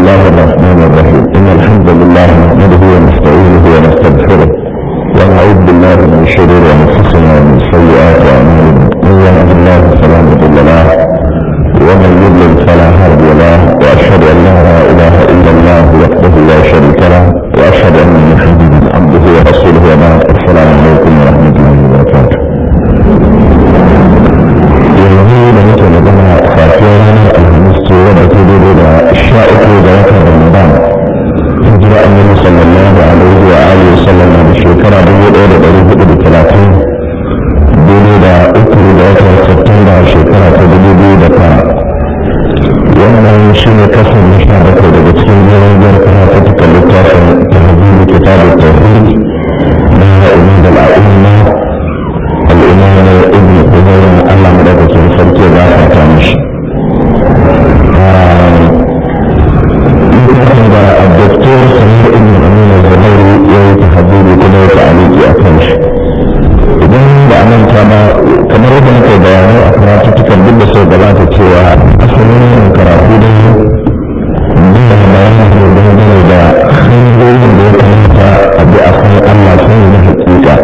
الله الرحمن الرحيم إن الحمد لله نحمده ونستعينه ونستغفره ونعوذ بالله من شرور أنفسنا ومن سيئات أعمالنا من يهد الله فلا مضل له ومن يضلل فلا هادي له وأشهد أن لا إله إلا الله وحده لا شريك له وأشهد أن محمدا عبده ورسوله وبعد السلام عليكم ورحمة الله وبركاته yanzu da muke magana safiyar ranar alhamis ce wadda ta daidai da sha uku da watan ramadan hijira annabi sallallahu alaihi wa alihi wa sallam da shekara dubu ɗaya da ɗari hudu da talatin daidai da uku da watan septemba shekara ta dubu biyu da tara wannan shi ne kasan na sha bakwai daga cikin jerin biyar karatuttukan littafin tahzibu kitabu tauhid na ibn al-a'imma الإمام ابن حزير الله مدرسة فرقه ذاك تامش يمكن الدكتور سمير ابن أمين الزبيري يتحدث كده تعليق أكمش idan da anan kama kamar yadda muka bayani a karatuttukan duk da sau gabata cewa asalin yin karatu da yin da bayanin da dangane da hanyoyin da ya kamata a bi a san Allah sun yi na hakika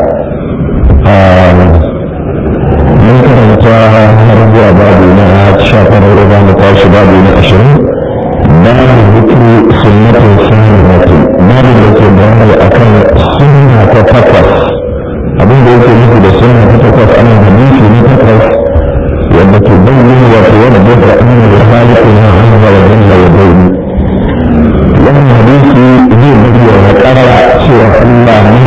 mun karanta har zuwa babu na sha farar za mu tashi babu na ashirin babu zikri sunnatin sunnati babu da ke bayani akan sunna ta takwas abin da yake nufi da sunna ta takwas ana hadisi na takwas wanda ke bayyana wato wanda bai da anna da khaliqu na azza wa jalla wa bayni wannan hadisi zai bayyana karara cewa Allah ne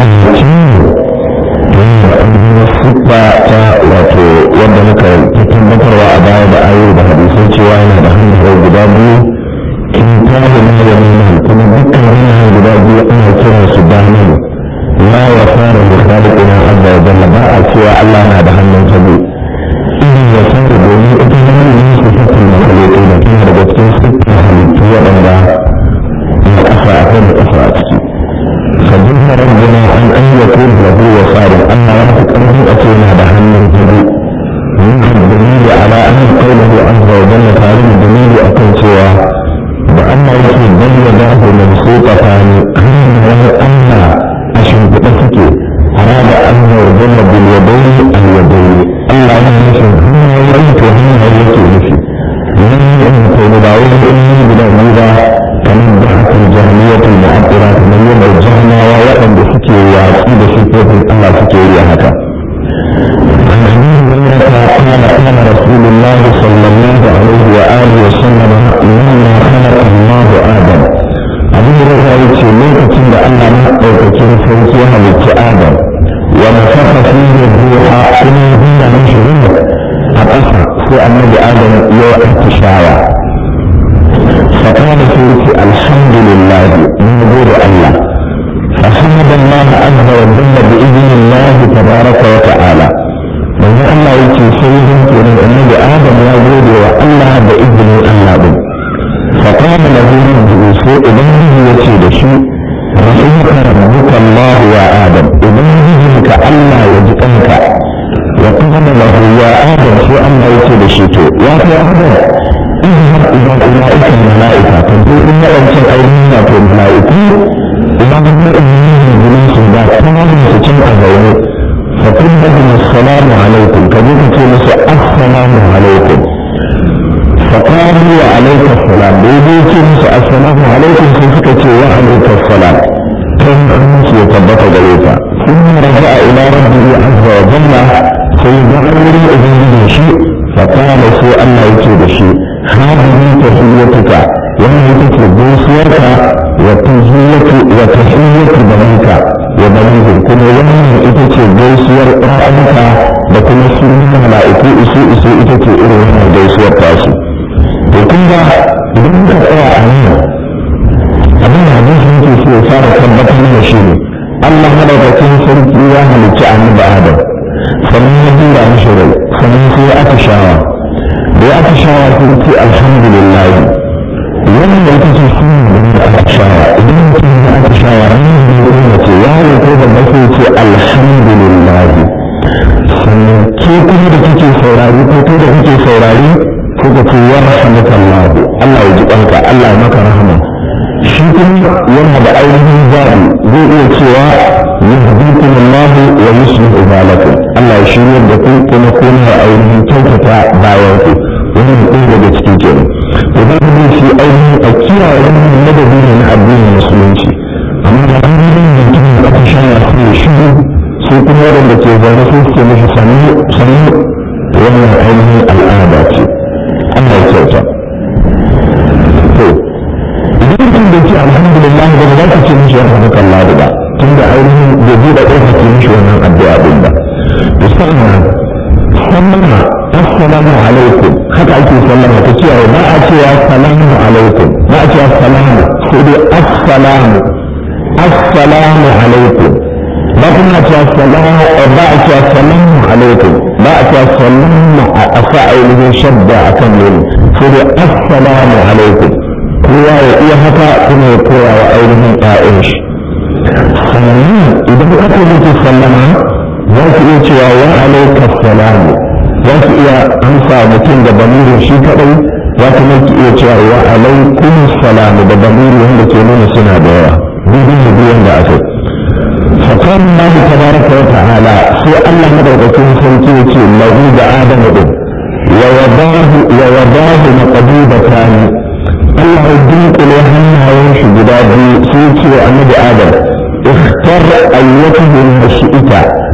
ya siffa ta wato wanda muka ta tabbatarwa a baya da ayo da hadisai cewa yana da hannu guda biyu in ta da na da nuna kuma dukkan hannayen guda biyu ana kiran su damin la ya fara da khaliqina azza wa jalla ba a cewa Allah na da hannun sabu idan ya fara domin ita hannun ne su sifin makhluqi da tana daga cikin siffin halittu waɗanda na ƙasa akwai da ƙasa a ciki فجزم ربنا عن أن يكون له وصار أن ربك أنه أتينا بهم الهدي منه الدليل على أن قوله عز وجل تعالى الدليل أكن سوى وأن يكون بل يداه مبسوطتان أنه أن أشهد بسك أراد أن يرجل باليدين اليدين الله يمشي هم يريد وهم يريد نفسي لن يكون دعوه إني بلا kamar da haka jahiliyyar mu'addira kamar yadda jahanawa waɗanda suke watsi da sifofin Allah suke yi haka عن ابي هريره قال قال رسول الله صلى الله عليه واله وسلم لما خلق الله ادم ابو هريره يقول لوكacin da Allah na ɗaukakin sarki ya halicci Adam wa nafaka fihi ruha kuma ya mishi ruhu a ƙasa sai annabi Adam ya atishawa فقال فيك الحمد لله من غير الله فحمد الله عز وجل بإذن الله تبارك وتعالى من الله يكي سيد كون النبي آدم يا غير والله بإذن الله به فقال له ربه سوء إبنه يكي لشيء رحمك ربك الله يا آدم إبنه كألا يجئنك وقال له يا آدم سوء الله يكي لشيء يا آدم اذهب الى اولئك الملائكه تقول ان انتم ايضا في الملائكه اذا هم انهم جلوس ذات تمام تتم اغيره فقل لهم السلام عليكم كذلك تقول السلام عليكم فقالوا وعليك السلام بيديك السلام عليكم سيفك وعليك السلام كم أنس يتبط ذلك ثم رجع إلى ربه عز وجل سيدعوني إذن شيء فقال سوء الله يكيد شيء هذه تحيتك وهي تكون سيرك وتحية وتحية بنيك وبنيه كما وهي إتكي جيسير رأيك وكما سنين ملائكو إسو إسو إتكي إروهنا جيسير تاسي وكما إذن كأرى أمين abin da hadisi yake so ya fara tabbatar da shi ne Allah madaukakin sarki ya halicci annabi Adam sannan ya dura mishi rai sannan sai ya aka shawa da ya aka shawa sai ce alhamdulillah wannan ita ce sunna da aka shawa idan mutum ya aka shawa ranar da ya nuna ce ya yi ko da sai ce alhamdulillah sannan ke kuma da kike saurari ko kai da kike saurari ko ka ce ya rahmatullahi Allah ya ji kanka Allah ya maka rahama balakum Allah ya shirya da ku kuma kuna ainihin kyautata bayan ku wannan ɗaya daga cikin kenan to za ku bi shi ainihin a kiyaye wannan madadi ne na addinin musulunci amma da an yi mutum da aka shaya su ya shigo sai kuma waɗanda ke zaune sai suke mishi sannu sannu wannan ainihin al'ada ce Allah ya kyauta to idan mutum da ce alhamdulillah ba za ka ce mishi yarda maka Allah ba tunda ainihin bai buɗe ƙofa ke mishi wannan addu'a din ba to sannan sallama assalamu alaikum haka ake sallama ta cewa ba a cewa salamu alaikum ba a cewa salamu sai dai assalamu assalamu alaikum ba kuma cewa salamu ba a cewa salamu alaikum ba a cewa salamu a sa ainihin shabda a kan nuni sai dai assalamu alaikum kowa ya iya haka kuma ya koya wa ainihin ƴaƴan shi sannan idan aka mutu sallama za su iya cewa wa alaika salamu za su iya amsa mutum da bamirin shi kadai za su maki iya cewa wa alaikum salamu da bamiri wanda ke nuna suna da yawa bidin da biyan da aka فقال الله تبارك وتعالى في الله مدركين سنتي له بآدم دين ووضاه ووضاه مقبوبتان الله الدين كل هم ويمشي بدابي سيتي النبي آدم اختر أيته ما شئت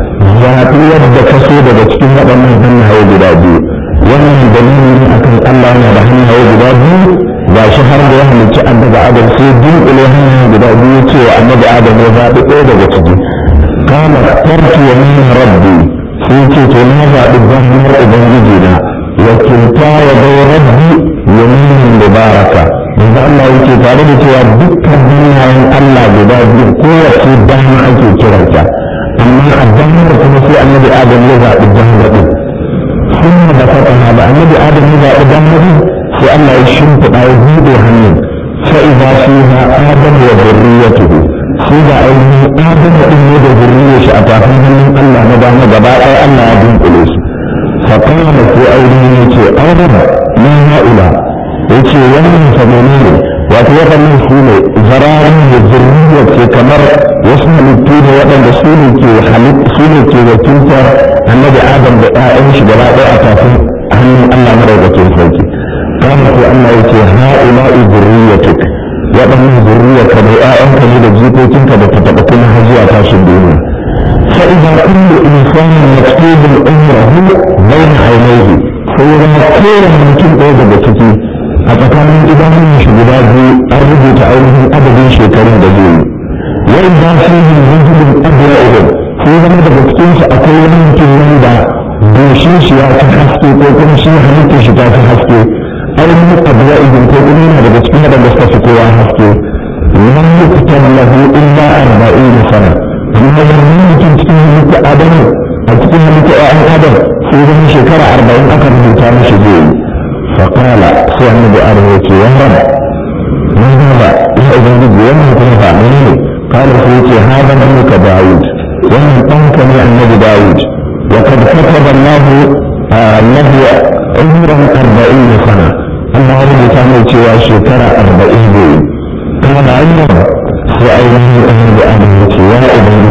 zaɓi yadda ka so daga cikin waɗannan hannaye guda biyu wannan dalili ne akan Allah yana da hannaye guda biyu ga shi har da ya halicci annabi Adam sai dunkule hannaye guda biyu cewa annabi Adam ya zaɓi ɗaya daga ciki kama tarki wa min rabbi sai ce to na zaɓi zahmar ubangiji na wakilta wa bai rabbi ya min mubaraka yanzu Allah yake tare da cewa dukkan hannayen Allah guda biyu kowace dama ake kiranta amma a damar kuma sai annabi adam ya zaɓi damar ɗin sun da fata da annabi adam ya zaɓi damar ɗin sai Allah ya shimfiɗa ya buɗe hannun fa'iza fi ha adam wa zurriyatuhu sai da ainihin adam ɗin ne da zurriyar shi a tafin hannun Allah na dama gaba ɗaya Allah ya dunkule su faƙama sai ainihin ya ce adam na ha'ula ya ce wannan famoni ne wato waɗannan su ne zararin da zurriyar ce kamar wasu halittu ne waɗanda su ne ke su ne ke wakiltar annabi adam da ƴaƴan shi gaba ɗaya a tafin hannun Allah madaukakin sarki kama ko Allah ya ce ha'ula'i zurriyatuk waɗannan zurriyarka da ƴaƴanka ne da jikokinka da ta taɓa kuma har zuwa tashin duniya فإذا كل إنسان مكتوب عمره بين عينيه فإذا كل ممكن أيضا بكتي أتكلم إذا من شغلات an rubuta ainihin adadin shekarun da zai yi wai ba su yi rujulun abuwa idan sai zama daga cikinsu akwai wani mutum wanda goshin shi ya fi haske ko kuma shi halittar shi ta fi haske ainihin abuwa idan ko kuma yana daga cikin waɗanda suka fi kowa haske lam yuktan lahu illa arba'in sana amma wannan mutum cikin halitta adamu a cikin halitta ƴaƴan adam sai zama shekara arba'in aka rubuta mishi zai yi فقال سوى النبي آدم يقول يا رب من هذا يا ابن ومن كن فاعلين قال سيدي هذا ابنك داود ومن أنك من النبي داود وقد كتب الله آه له عمرا أربعين سنة الله رب تعالى سوى شكرا أربعين دين قال عمر سأيضا النبي آدم يقول يا ابن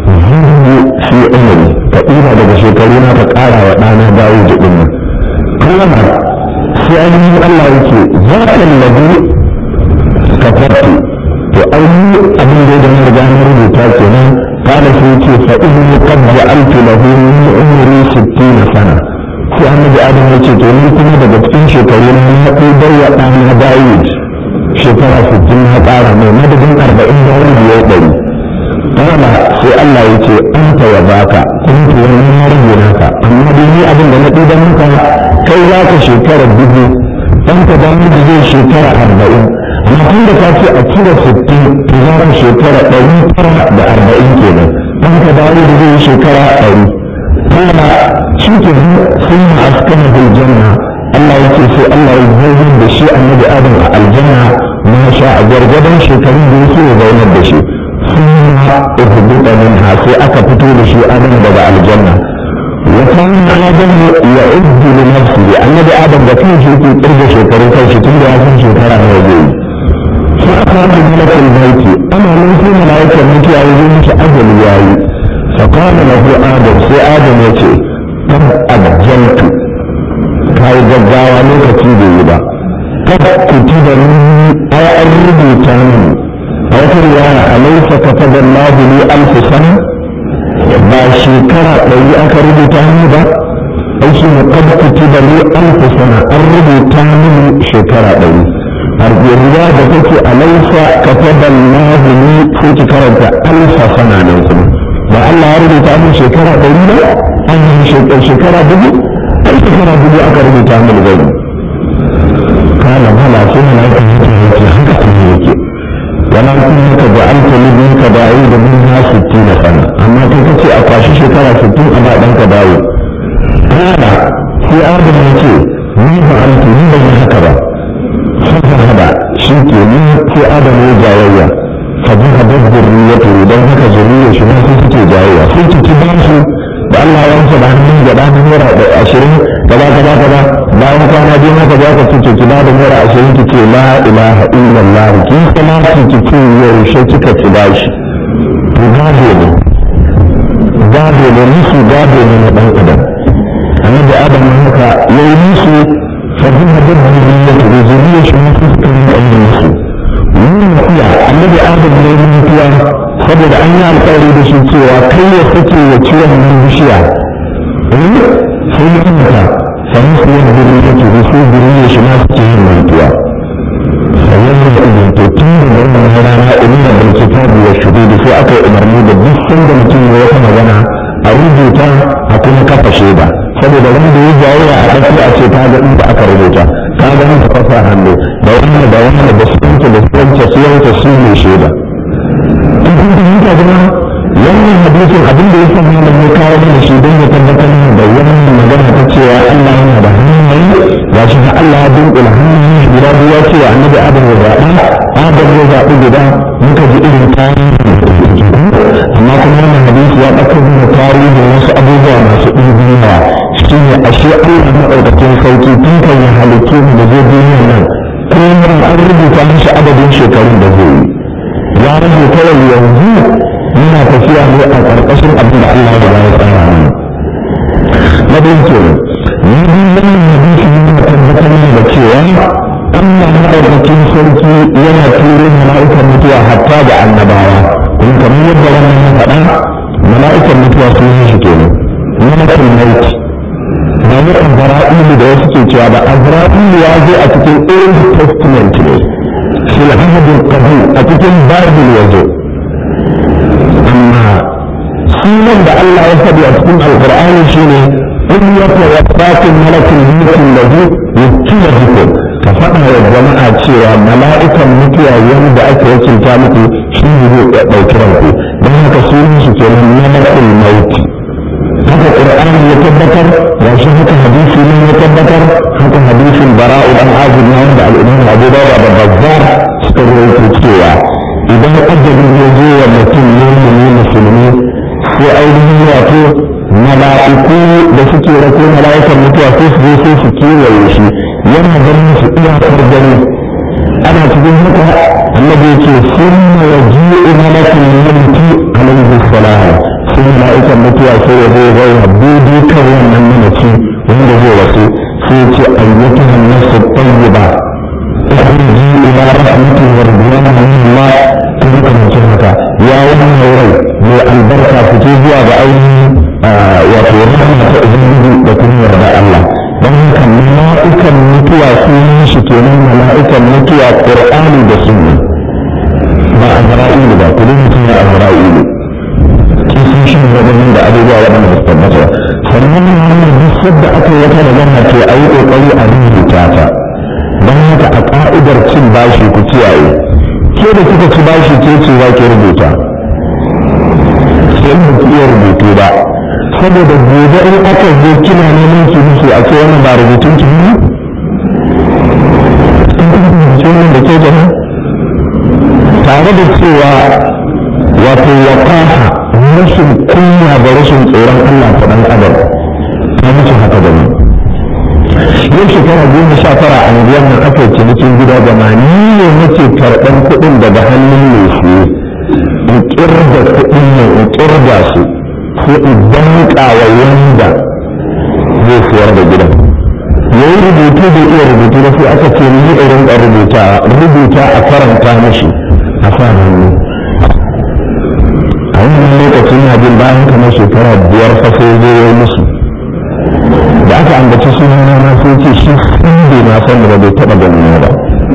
في عمري كثيرا daga shekaruna ka ƙara wa ɗana Dawud ɗin nan. Kuma sai ainihin Allah yake za ka labi kafartu to ainihin abin da ya riga na rubuta kenan kada sai ce fa inni qad ja'altu lahu min umri 60 sana sai annabi adam ya ce to ni kuma daga cikin shekaru na na ɗaya wa ɗana Dawud shekara 60 na ƙara mai madadin 40 da wani biyar ɗari kala sai Allah ya ce an ta ya baka kun to wani na rage naka amma dai ni abin da na ɗiba maka kai za ka shekara dubu ɗan ka da da zai shekara arba'in amma tun da ka ce a cire sittin to za ka shekara ɗari tara da arba'in kenan ɗan ka da da zai shekara ɗari kala shi ke sun ma askana bil janna Allah yake sai Allah ya zai da shi annabi Adam a aljanna ma sha a gargadon shekarun da yake ya zaunar da shi ثم اهبط منها في أكا شيء آدم بدأ الجنة وكان آدم يعد لنفسه النبي آدم ده كان شيء ترجع شكر كان شيء ترجع كان شيء ترى موجود فأخرج ملك البيت أنا من في ملائكة ملك يعوذون مش أجل ياي فقال له آدم سي آدم يتي قد أجلت كاي جزاوة لوكتي بيبا قد كتب مني أي أربي تامن أو رواية أليس كتب الله لي ألف سنة ba shekara ɗari aka rubuta ni ba ai shi ne kad kutiba li alf sana an rubuta mini shekara ɗari har riya da take alaifa kataba Allah ni sai ki karanta alfa sana nan kuma ba Allah ya rubuta min shekara ɗari ba an yi shekara dubu ai shekara dubu aka rubuta min gani kala mala sai na yake yake haka kuma yake ولكنك جعلت لابنك داوود منها ستين سنة أما تكتي أقاشي شكرا ستين أبا دنك داوود قال في آدم يتي ما فعلت من بين هكذا فذهب شيكي من في آدم يجاوية فذهبت ذريته دون هكا ذرية شما سيكي جاوية سيكي تبانسو da Allah ya rasa da hannun gaba da naira ashirin gaba gaba gaba bayan kwana biyu haka za ka ce ki ba da naira ashirin ki ce la ilaha illallah ki salati ki ce yaushe kika ci bashi to gado ne gado ne musu gado ne na dan adam annabi adam haka yayi musu fadin da zuriya da zuriya shi ne suka yi ayyukan musu wannan kuya annabi adam ne mutuwa saboda an yi alƙawari da shi cewa kai ya sake ya ci wannan bishiya sai ya mata sami su yin guri ya ce da su guri ya shi ma suke yin mantuwa sannan da ibn to tun da wannan rana inna bil kitabi wa shuhudi sai aka yi umarni da duk sanda mutum ya wata magana a rubuta a kuma kafa shaida saboda wanda ya jawo a ɗauki a ce ta ga inda aka rubuta ta ga ta kafa hannu da wannan da wannan da su yanke da su yanke su yanke su ne shaida in kun fahimta jama'a wannan hadisin abin da ya sa malam ya kawo mana shi don ya tabbatar da wannan magana ta cewa Allah yana da hannaye ga shi da Allah ya dunkula hannaye guda biyu ya ce wa annabi Adam ya zaɓa Adam ya zaɓi guda muka ji irin tarihi amma kuma wannan hadisi ya ɗauko mana tarihin wasu abubuwa masu ɗimbin yawa shi ne ashe Allah maɗaukakin sauki tun kan ya halittu mu da zai duniyar nan kuma an rubuta mishi adadin shekarun da zai yi ya rage kawai yanzu muna tafiya ne a ƙarƙashin abin da Allah ya ya tsara mana na biyu ke ni bi wannan hadisi yana tabbatar mana da cewa Allah madaukakin sarki yana turo mala'ikan mutuwa hatta da annabawa kuma kamar yadda wannan ya faɗa mala'ikan mutuwa sun yi shi kenan malakul maut ba mu azra'ilu da wasu ke cewa ba azra'ilu ya zo a cikin old testament ne في العهد القديم أتكلم باب الوجه أما سيمن ده الله يسبي أتكلم القرآن شيني إن يتوفاكم ملك الموت الذي يكتب بكم كفأنا الجماعة شيئا ملائكة مكيا يوم ده أكوكي كامتي شيني بوكرانكو ده هكا سيمن شكرا ملك الموت haka qur'ani ya tabbatar ya shi haka hadisi ne ya tabbatar haka hadisin bara'u dan azib na wanda al-imam Abu Dawud da Bazzar suka rawaito cewa idan ajalin ya zo wa mutum ne musulmi sai ainihin wato mala'iku da suke rako mala'ikan mutuwa sai su zo sai su kewaye shi yana ganin su iyakar gani ana cikin haka annabi yake sunna waji'u malakul mauti alaihi salam sai mala'ikan mutuwa sai ya zo ya ya bude kan wannan mamaci wanda zai wasu sai ce ayyatu hannasu tayyiba ikhruji ila rahmati wa ridwani min Allah tun kamar haka ya wannan rai mai albarka fito zuwa ga ainihin wato rahama ta ubangiji da kuma yarda Allah don haka mala'ikan mutuwa sunan shi kenan mala'ikan mutuwa qur'ani da sunna ba azra'ilu ba kudin mutum ya azra'ilu kin sun shi wadannan da abubuwa waɗanda ba su tabbata sannan wannan duk sadda aka yi wata magana to a yi ƙoƙari a rubuta ta don haka a ƙa'idar cin bashi ku kiyaye ke da kika ci bashi ke ce za ki rubuta sai ba ki iya rubutu ba saboda gobe in aka zo kina neman ki musu a ce wannan ba rubutun ki ne wannan da ke gaba tare da cewa wato waqaha rashin kunya da rashin tsoron Allah ta dan adam ta mutu haka da ni yau shekara goma sha tara a miliyan nan aka yi cinikin gida gama ni ne nake karɓar kuɗin daga hannun mai siye in ƙirga kuɗin ne in ƙirga su sai idan wa wanda zai siyar da gidan ya yi rubutu da iya rubutu da sai aka ce ni irin da rubuta rubuta a karanta mashi a sa hannu a wannan lokacin na jin bayan kamar shekara biyar fa sai zai yi musu da aka ambaci sunan na sai ce shi sun bai na san da bai taɓa ganin ba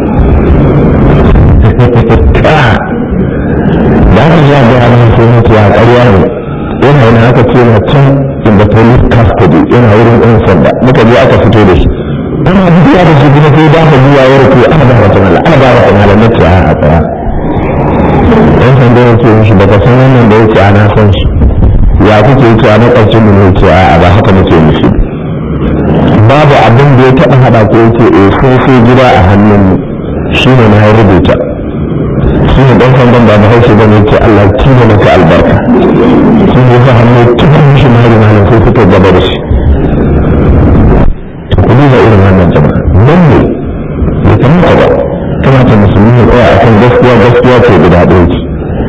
da aka ja da yaran sai mutu a ƙarya ne yana yana aka ce na can in the police custody yana wurin ɗan sanda muka je aka fito da shi ana biya da shi kuma sai dafa biya ya rufe ana ba wata mala ana ba wata mala na ce a a tsaya ɗan sanda ya ce mishi baka san wannan da ya ce ana san shi ya kuke ce a makwabcin mu ne ce a ba haka muke mishi babu abin da ya taɓa haɗa ko ya ce eh sai sai gida a hannun shi ne na rubuta shi ne ɗan sandan ba bahaushe ba ne ce Allah kima maka albarka shi ne ya hannu tun shi mari malam sai suka gaba da shi ku duba irin wannan jama'a nan ne bai kamata ba kamata musulmi ya tsaya a kan gaskiya gaskiya ce guda ɗaya ce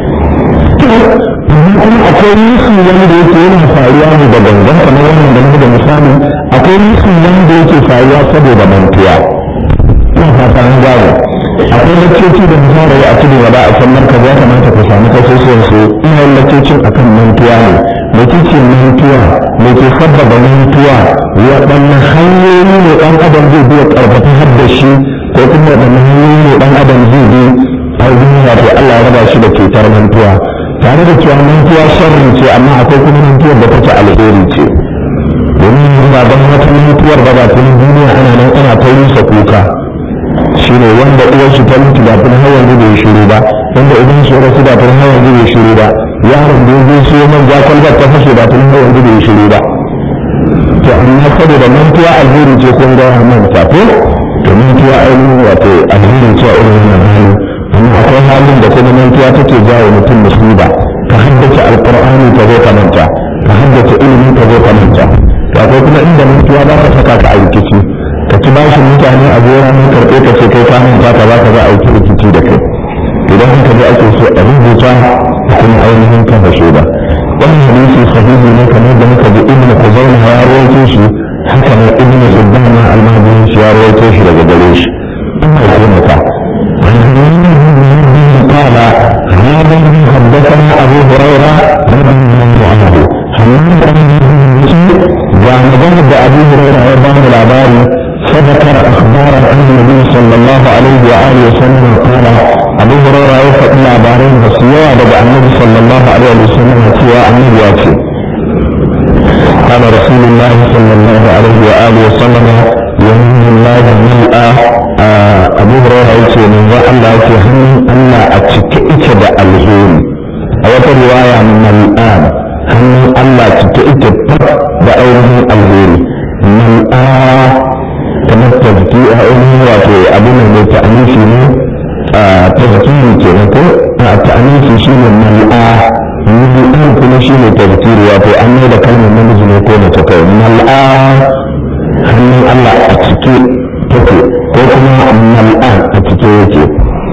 amma kuma akwai musu wanda yake yana faruwa ne da gangan kamar wannan da muka da misali akwai musu wanda yake faruwa saboda mantuwa ina fata an gane akwai lakcoci da misali a tudu gaba a san marka ya kamata ku samu kasusuwan su ina yin laccocin akan mantuwa ne mai ce mantuwa mai ke sabbaba mantuwa waɗanne hanyoyi ne ɗan adam zai biya ƙarfafa har da shi ko kuma waɗanne hanyoyi ne ɗan adam zai bi a wato Allah ya raba shi da cutar mantuwa tare da cewa mantuwa sharri ce amma akwai kuma mantuwar da take alheri ce domin ba don wata mantuwar ba ba tun duniya ana nan ana ta rusa kuka shine wanda uwar shi ta mutu da tun har yanzu bai shiru ba wanda idan shi rasu da tun har yanzu bai shiru ba yaron da zai so man ja kwalbar ta fashe da tun har yanzu bai shiru ba to amma saboda mantuwa alheri ce kun ga manta ko to mantuwa ainihin wato alheri ce a irin wannan hali amma akwai halin da kuma mantuwa take jawo mutum musiba ka haddace alqur'ani ka zo ka manta ka haddace ilimi ka zo ka manta to akwai kuma inda mantuwa za ta saka ka a rikici ka ci bashi mutane a gora mun karɓe ka ce kai ka manta ka za ka za a yi rikici da kai idan haka dai ake so a rubuta kuma ainihin kan da shaida wannan hadisi sahihi ne kamar da muka ji ibn Khuzaimah ya rawaito shi haka ne ibn Hibban ma al-Mahdi shi ya rawaito shi daga gare shi ina kuma ka قال هذا حدثنا ابو هريره رضي الله عنه حماد وعن ذهب ابو هريره وبان العباري فذكر اخبارا عن النبي صلى الله عليه واله وسلم قال ابو هريره يوفق العبارين وسيوا بدأ النبي صلى الله عليه وسلم سوى النبي واتي قال رسول الله صلى الله عليه واله وسلم يمين الله ملأ abu hurairah yace manzo Allah yake hannun Allah a cike ike da alheri a wata riwaya mal'an hannun Allah cike ike da ainihin alheri mal'a kamar tazki a ainihin wato abin da ta anishi ne a tazkiri kenan ko a ta anishi shine mal'a mal'an kuma shine tazkiri wato an mai da kalmar namiji ne ko mace kai mal'a hannun Allah a cike take ko kuma mal'an a cike yake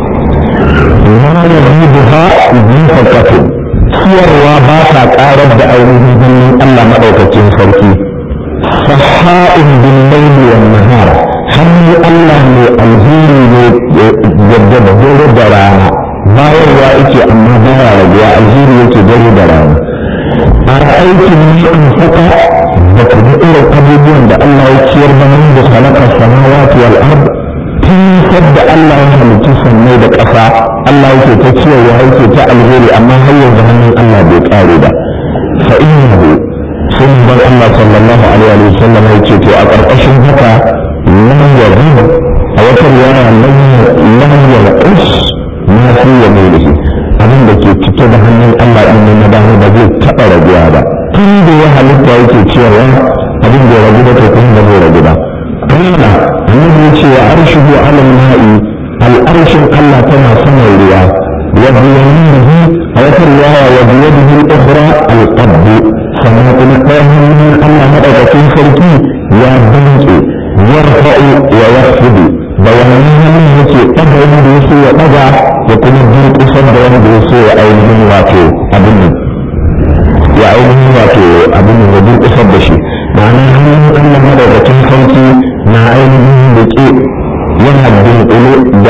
ma ya ribuha nufaqatu siyarwa ba ta karar da ainihin hannun Allah madaukakin sarki saha'un bil layli wan nahar hannun Allah ne alheri ne yadda da dare da rana bayarwa yake amma baya raguwa alheri yake dare da rana a aikin ne in faka da kuma irin abubuwan da Allah ya ciyar da mun da halakar samawati wal ard tun da Allah ya halicci sannai da ƙasa Allah yake ta ciyarwa yake ta alheri amma har yanzu hannun Allah bai ƙare ba fa innahu sun bar Allah sallallahu alaihi wa sallam yake to a ƙarƙashin haka lam yadhib a wata riwaya lam yarqus ma fi yaminihi abin da ke cike da hannun Allah din na dama ba zai taɓa raguwa ba tun da ya halitta yake cewa abin da ya ragu da kuma da zai ragu ba kana annabi ya ce wa arshuhu ala ma'i al'arshin Allah tana sama ruwa wa biyanihi a wata riwaya wa biyadihi al-ukhra al-qabd sannan kuma ɗayan hannun Allah madaukakin sarki ya danke yarfa'u wa yakhfidu da wannan hannun yake ɗaga wanda ya so ya ɗaga da kuma durƙusar da wanda ya so ya ainihin wato abin nan ya ainihin wato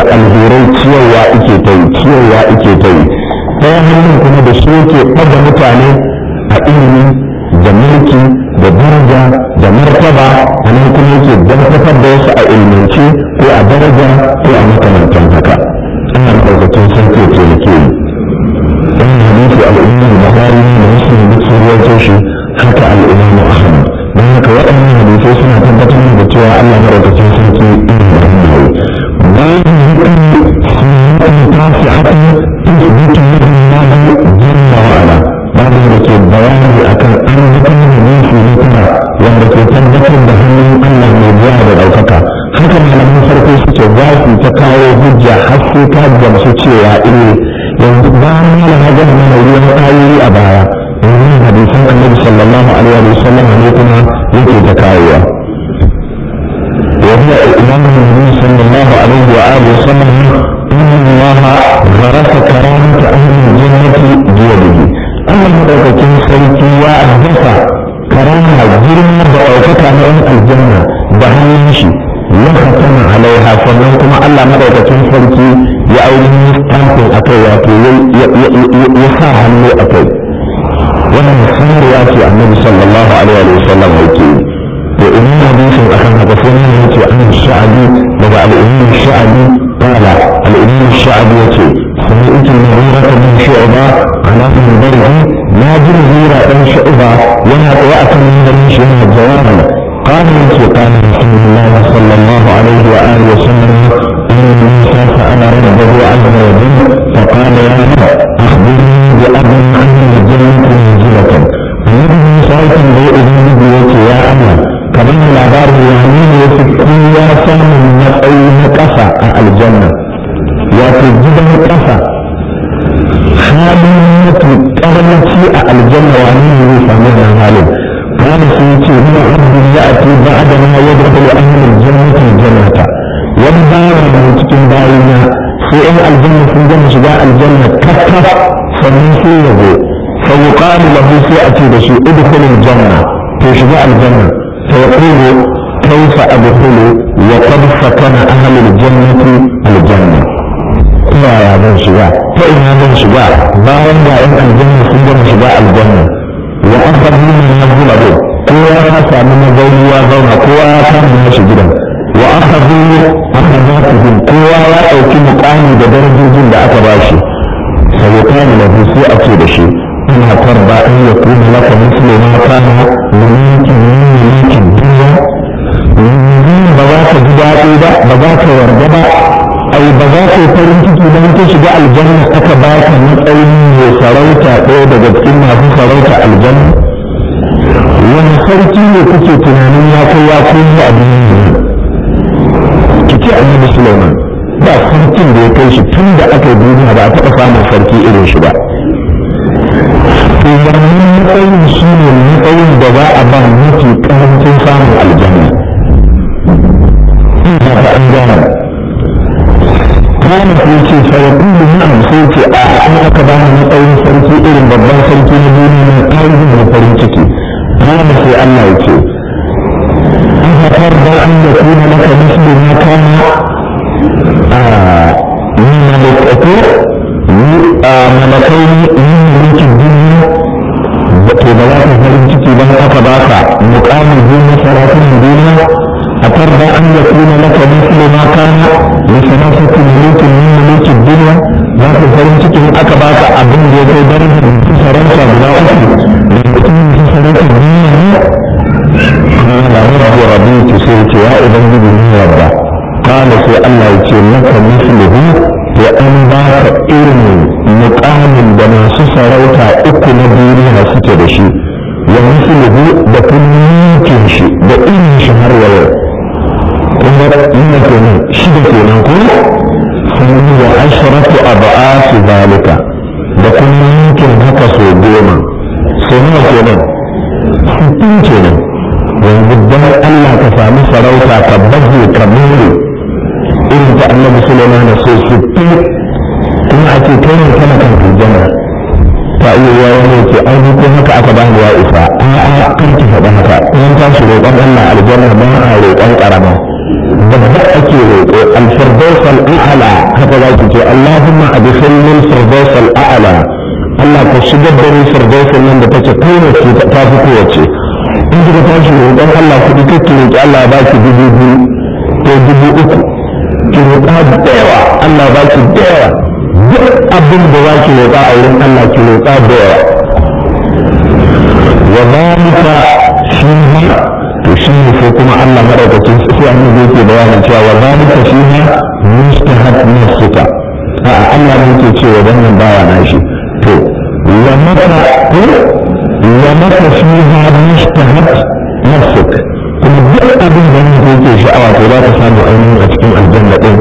da alherai ciyarwa ike ta yi ciyarwa ike ta yi ɗaya hannun kuma da shi yake ɗaga mutane a ilimi da mulki da daraja da martaba a nan kuma yake dakatar da wasu a ilmance ko a daraja ko a makamantan haka ana ɗaukakin sun ke taimake ni wannan hadisi al'ummar buhari da muslim duk sun rawaito shi haka al'umma ahmad don haka waɗannan hadisai suna tabbatar da cewa allah maɗaukakin sarki ina da hannaye bayan hukun sunnatin tasi'atin tusbitu lahu allah jalla wa ala babin da ke bayani akan an hukun hadisi na tara wanda ke tabbatar da hannun allah mai biya da ɗaukaka haka malaman farko suke za su ta kawo hujja har sai ka gamsu cewa eh yanzu bayan malam ya gama mana ruwan ayoyi a baya yanzu hadisan annabi sallallahu alaihi wa sallam ne kuma yake ta kawowa وهو إمام النبي صلى الله عليه وآله وسلم إن الله غرس كرامة أهل الجنة بيده أما مدركة سيتي وأهدف كرامة جرمة بأوكة من الجنة بهنشي وختم عليها sannan kuma Allah madaukakin sarki ya ainihin stampin a kai wato ya sa hannu a kai wannan sanarwa ce annabi sallallahu alaihi wa sallam yake to idan hadisin akan haka sai ne yace an sha'abi daga al-imam sha'abi qala al-imam sha'abi yace سمعت المغيرة بن شعبة على منبره ما جل غيرة بن شعبة ولا وأتى من بني شعبة جوابا قال يسوع قال رسول الله صلى الله عليه وآله وسلم إن موسى سأل ربه عز وجل فقال يا رب أخبرني بأب أهل الجنة منزلة النبي موسى تنبئ إذن يا أمر كمان العبار يعني يفكر يا سام من أي نكسة الجنة وتجد نكسة halin mutu karanci a aljanna wani ne zai samu wannan halin قال سيتي هو عبد يأتي بعد ما يدخل أهل الجنة الجنة والبار من تكن باينا سيئن الجنة في الجنة شجاع الجنة كفف فمن سيئه فيقال له سيأتي بشيء ادخل الجنة في شجاع الجنة فيقول كيف أدخل وقد سكن أهل الجنة الجنة يا يا بن شجاع فإن هذا شجاع باين إن الجنة في الجنة شجاع الجنة wa aka nuna na zula ko kowa ya samu mazauni ya zauna kowa ya kama nashi gidan wa aka zuwa aka za su bin kowa ya ɗauki mukami da darajojin da aka ba shi sai ya kama da sai a ce da shi ina tarba an ya kuma laka misli ma kana mulkin mulkin duniya ba za ka ji daɗi ba ba za ka yarda ba ai ba za ka yi farin ciki don ka shiga aljanna aka ba ka matsayin mai sarauta ɗaya daga cikin masu sarauta aljanna wani sarki ne kuke tunanin ya kai ya koyi a duniya ki ce annabi Sulaiman ba sarkin da ya kai shi tun da aka yi duniya ba a taɓa samun sarki irin shi ba to wannan matsayin shi ne matsayin da za a ba mafi ƙarancin samun aljanna ina ta an gane kana sai ce fa yaqulu na'am sai ce a an aka bani matsayin sarki irin babban sarki na duniya na ƙarin da farin ciki kana sai Allah ya ce an haifar da an da kuna maka muslim na kana a ni malakatu ni a malakai ni mulkin duniya da to ba za ka farin ciki ba aka baka muƙamin duniya saratun duniya أترضى أن يكون لك مثل ما كان لثلاثة ملوك من ملوك الدنيا لا تفرن تكون أكباك أبن يكي درجة في فرنسا بلا أخي لكن في فرنسا الدنيا قال رب رضيت سيرك يا إذن بني ربا قال سي الله يتي لك مثله وأن باك إرم مقام دما سسروتا أكو نبيرها ستدشي ومثله بكل ممكن شيء بإن شهر ويوم kuma yana kenan shida kenan ko sannan wa asharatu ab'ati zalika da kuma yankin haka so goma so nawa kenan sittin kenan yanzu dan Allah ka sami sarauta ka baje ka more irin ta annabi Sulaiman da so sittin kuma a ce kai ne kana kan aljanna ta iya yawa wani ce ai ni ko haka aka bani ya isa a a kan ki faɗa haka in ta shi roƙon Allah aljanna ba a roƙon ƙarama babba ake roƙo al-firdaus al-a'la haka za ki ce Allahumma adkhilni al-firdaus al-a'la Allah ka shigar da ni firdaus nan da take kowace ta fi kowace in kika tashi roƙon Allah kuɗi kake roƙi Allah ba ki dubu biyu ko dubu uku ki roƙa da yawa Allah ba ki da yawa duk abin da za ki roƙa a wurin Allah ki roƙa da yawa wa zalika shi to shi ne sai kuma Allah madaukakin sai annabi yake bayanin cewa wa zalika shi ne mustahab nafsuka a Allah ne yake cewa wannan bawa na shi to wa maka ko wa maka fiha mustahab nafsuka kuma duk abin da ne yake sha'awa to za ka samu ainihin a cikin aljanna din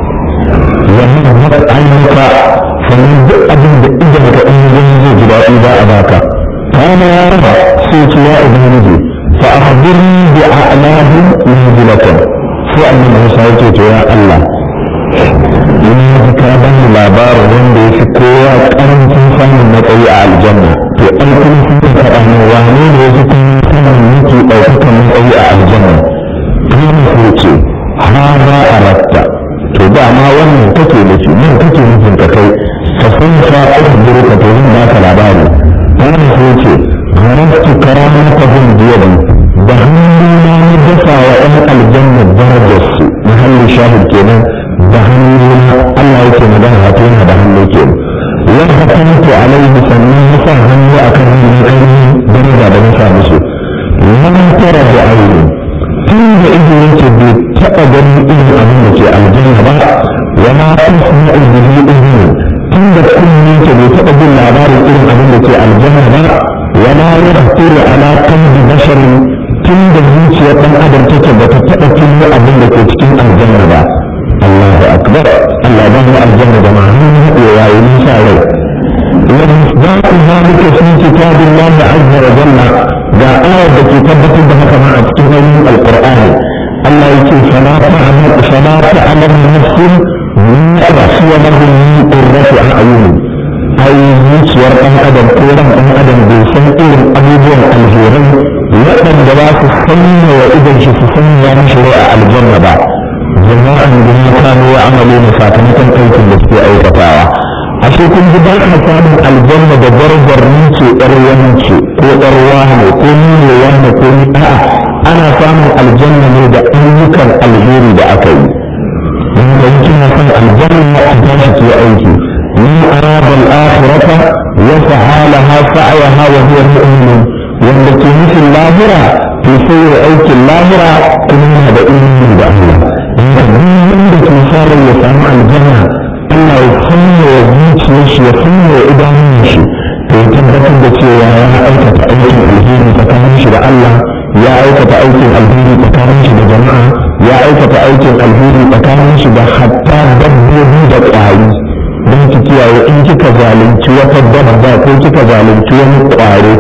wa maka ayyuka sannan duk abin da idan ka in zai ji daɗi za a baka kana ya raba sai ce ya ubangiji فأخبرني بأعلاهم منزلة فأنا موسى يقول يا الله in ka bani labarin wanda ya fi kowa karancin samun matsayi a aljanna to an kuma sun yi faɗa ne wane ne ya fi kuma samun yake ɗaukakan matsayi a aljanna kuma ko ce ha za a ratta to dama wannan kake nufi nan kake nufin ka kai ka san fa ɗaukar ka to zan baka labari kuma ko ce haramtu karamatahum biyadi da hannuna na dafa wa ɗan aljanna darajarsu mahallin shahid kenan da hannuna Allah yake magana wato yana da hannu kenan wa hakamtu alaihi sannan ya sa hannu akan hannun ainihin daraja da na sa musu lam tara da aini tun da ido yake bai taɓa ganin irin abin da ke aljanna ba wa ma tasma'u bihi idin tun da kunne yake bai taɓa jin labarin irin abin da ke aljanna ba ولا يخطر على قلب بشر tun da zuciyar ɗan adam take ba ta taɓa tuno abin da ke cikin aljanna ba Allahu akbar Allah ba mu aljanna da ma'anin haɗe yayi nisa rai wa misdaqu zalika fi kitabillahi azza wa jalla ga ayar da ke tabbatar da haka ma a cikin ayoyin alqur'ani Allah yake fala ta'lamu fala ta'lamu nafsun ma rafiya lahum min qurrati a'yun ai zuciyar ɗan adam ko ran ɗan adam bai san irin abubuwan alherai waɗanda ba su sanya wa idan shi su sanya mishi rai a aljanna ba jama'an da ya kano ya amalo na sakamakon aikin da suke aikatawa ashe kun ji ba a samun aljanna da darajar ni ce ƴar wani ce ko ƴar wani ko ni ne wani ko ni a'a ana samun aljanna ne da ayyukan alheri da aka yi in ka yi kina son aljanna a tashi ke aiki من أراد الآخرة وسعى لها سعيها وهو مؤمن والتي مثل اللاهرة في سير أيك اللاهرة كما هذا إيمان بأهله عندك مثال يسمع الجنة الله يفهم ويزيد مش يفهم وإدام مش فيتبت بكي يا أيك أيك الهيري تكامش لله ya aikata aikin alheri tsakanin shi da jama'a ya aikata aikin alheri tsakanin shi da hatta dabbobi da ƙwari don ki kiyaye in kika zalunci wata dabba ko kika zalunci wani ƙwaro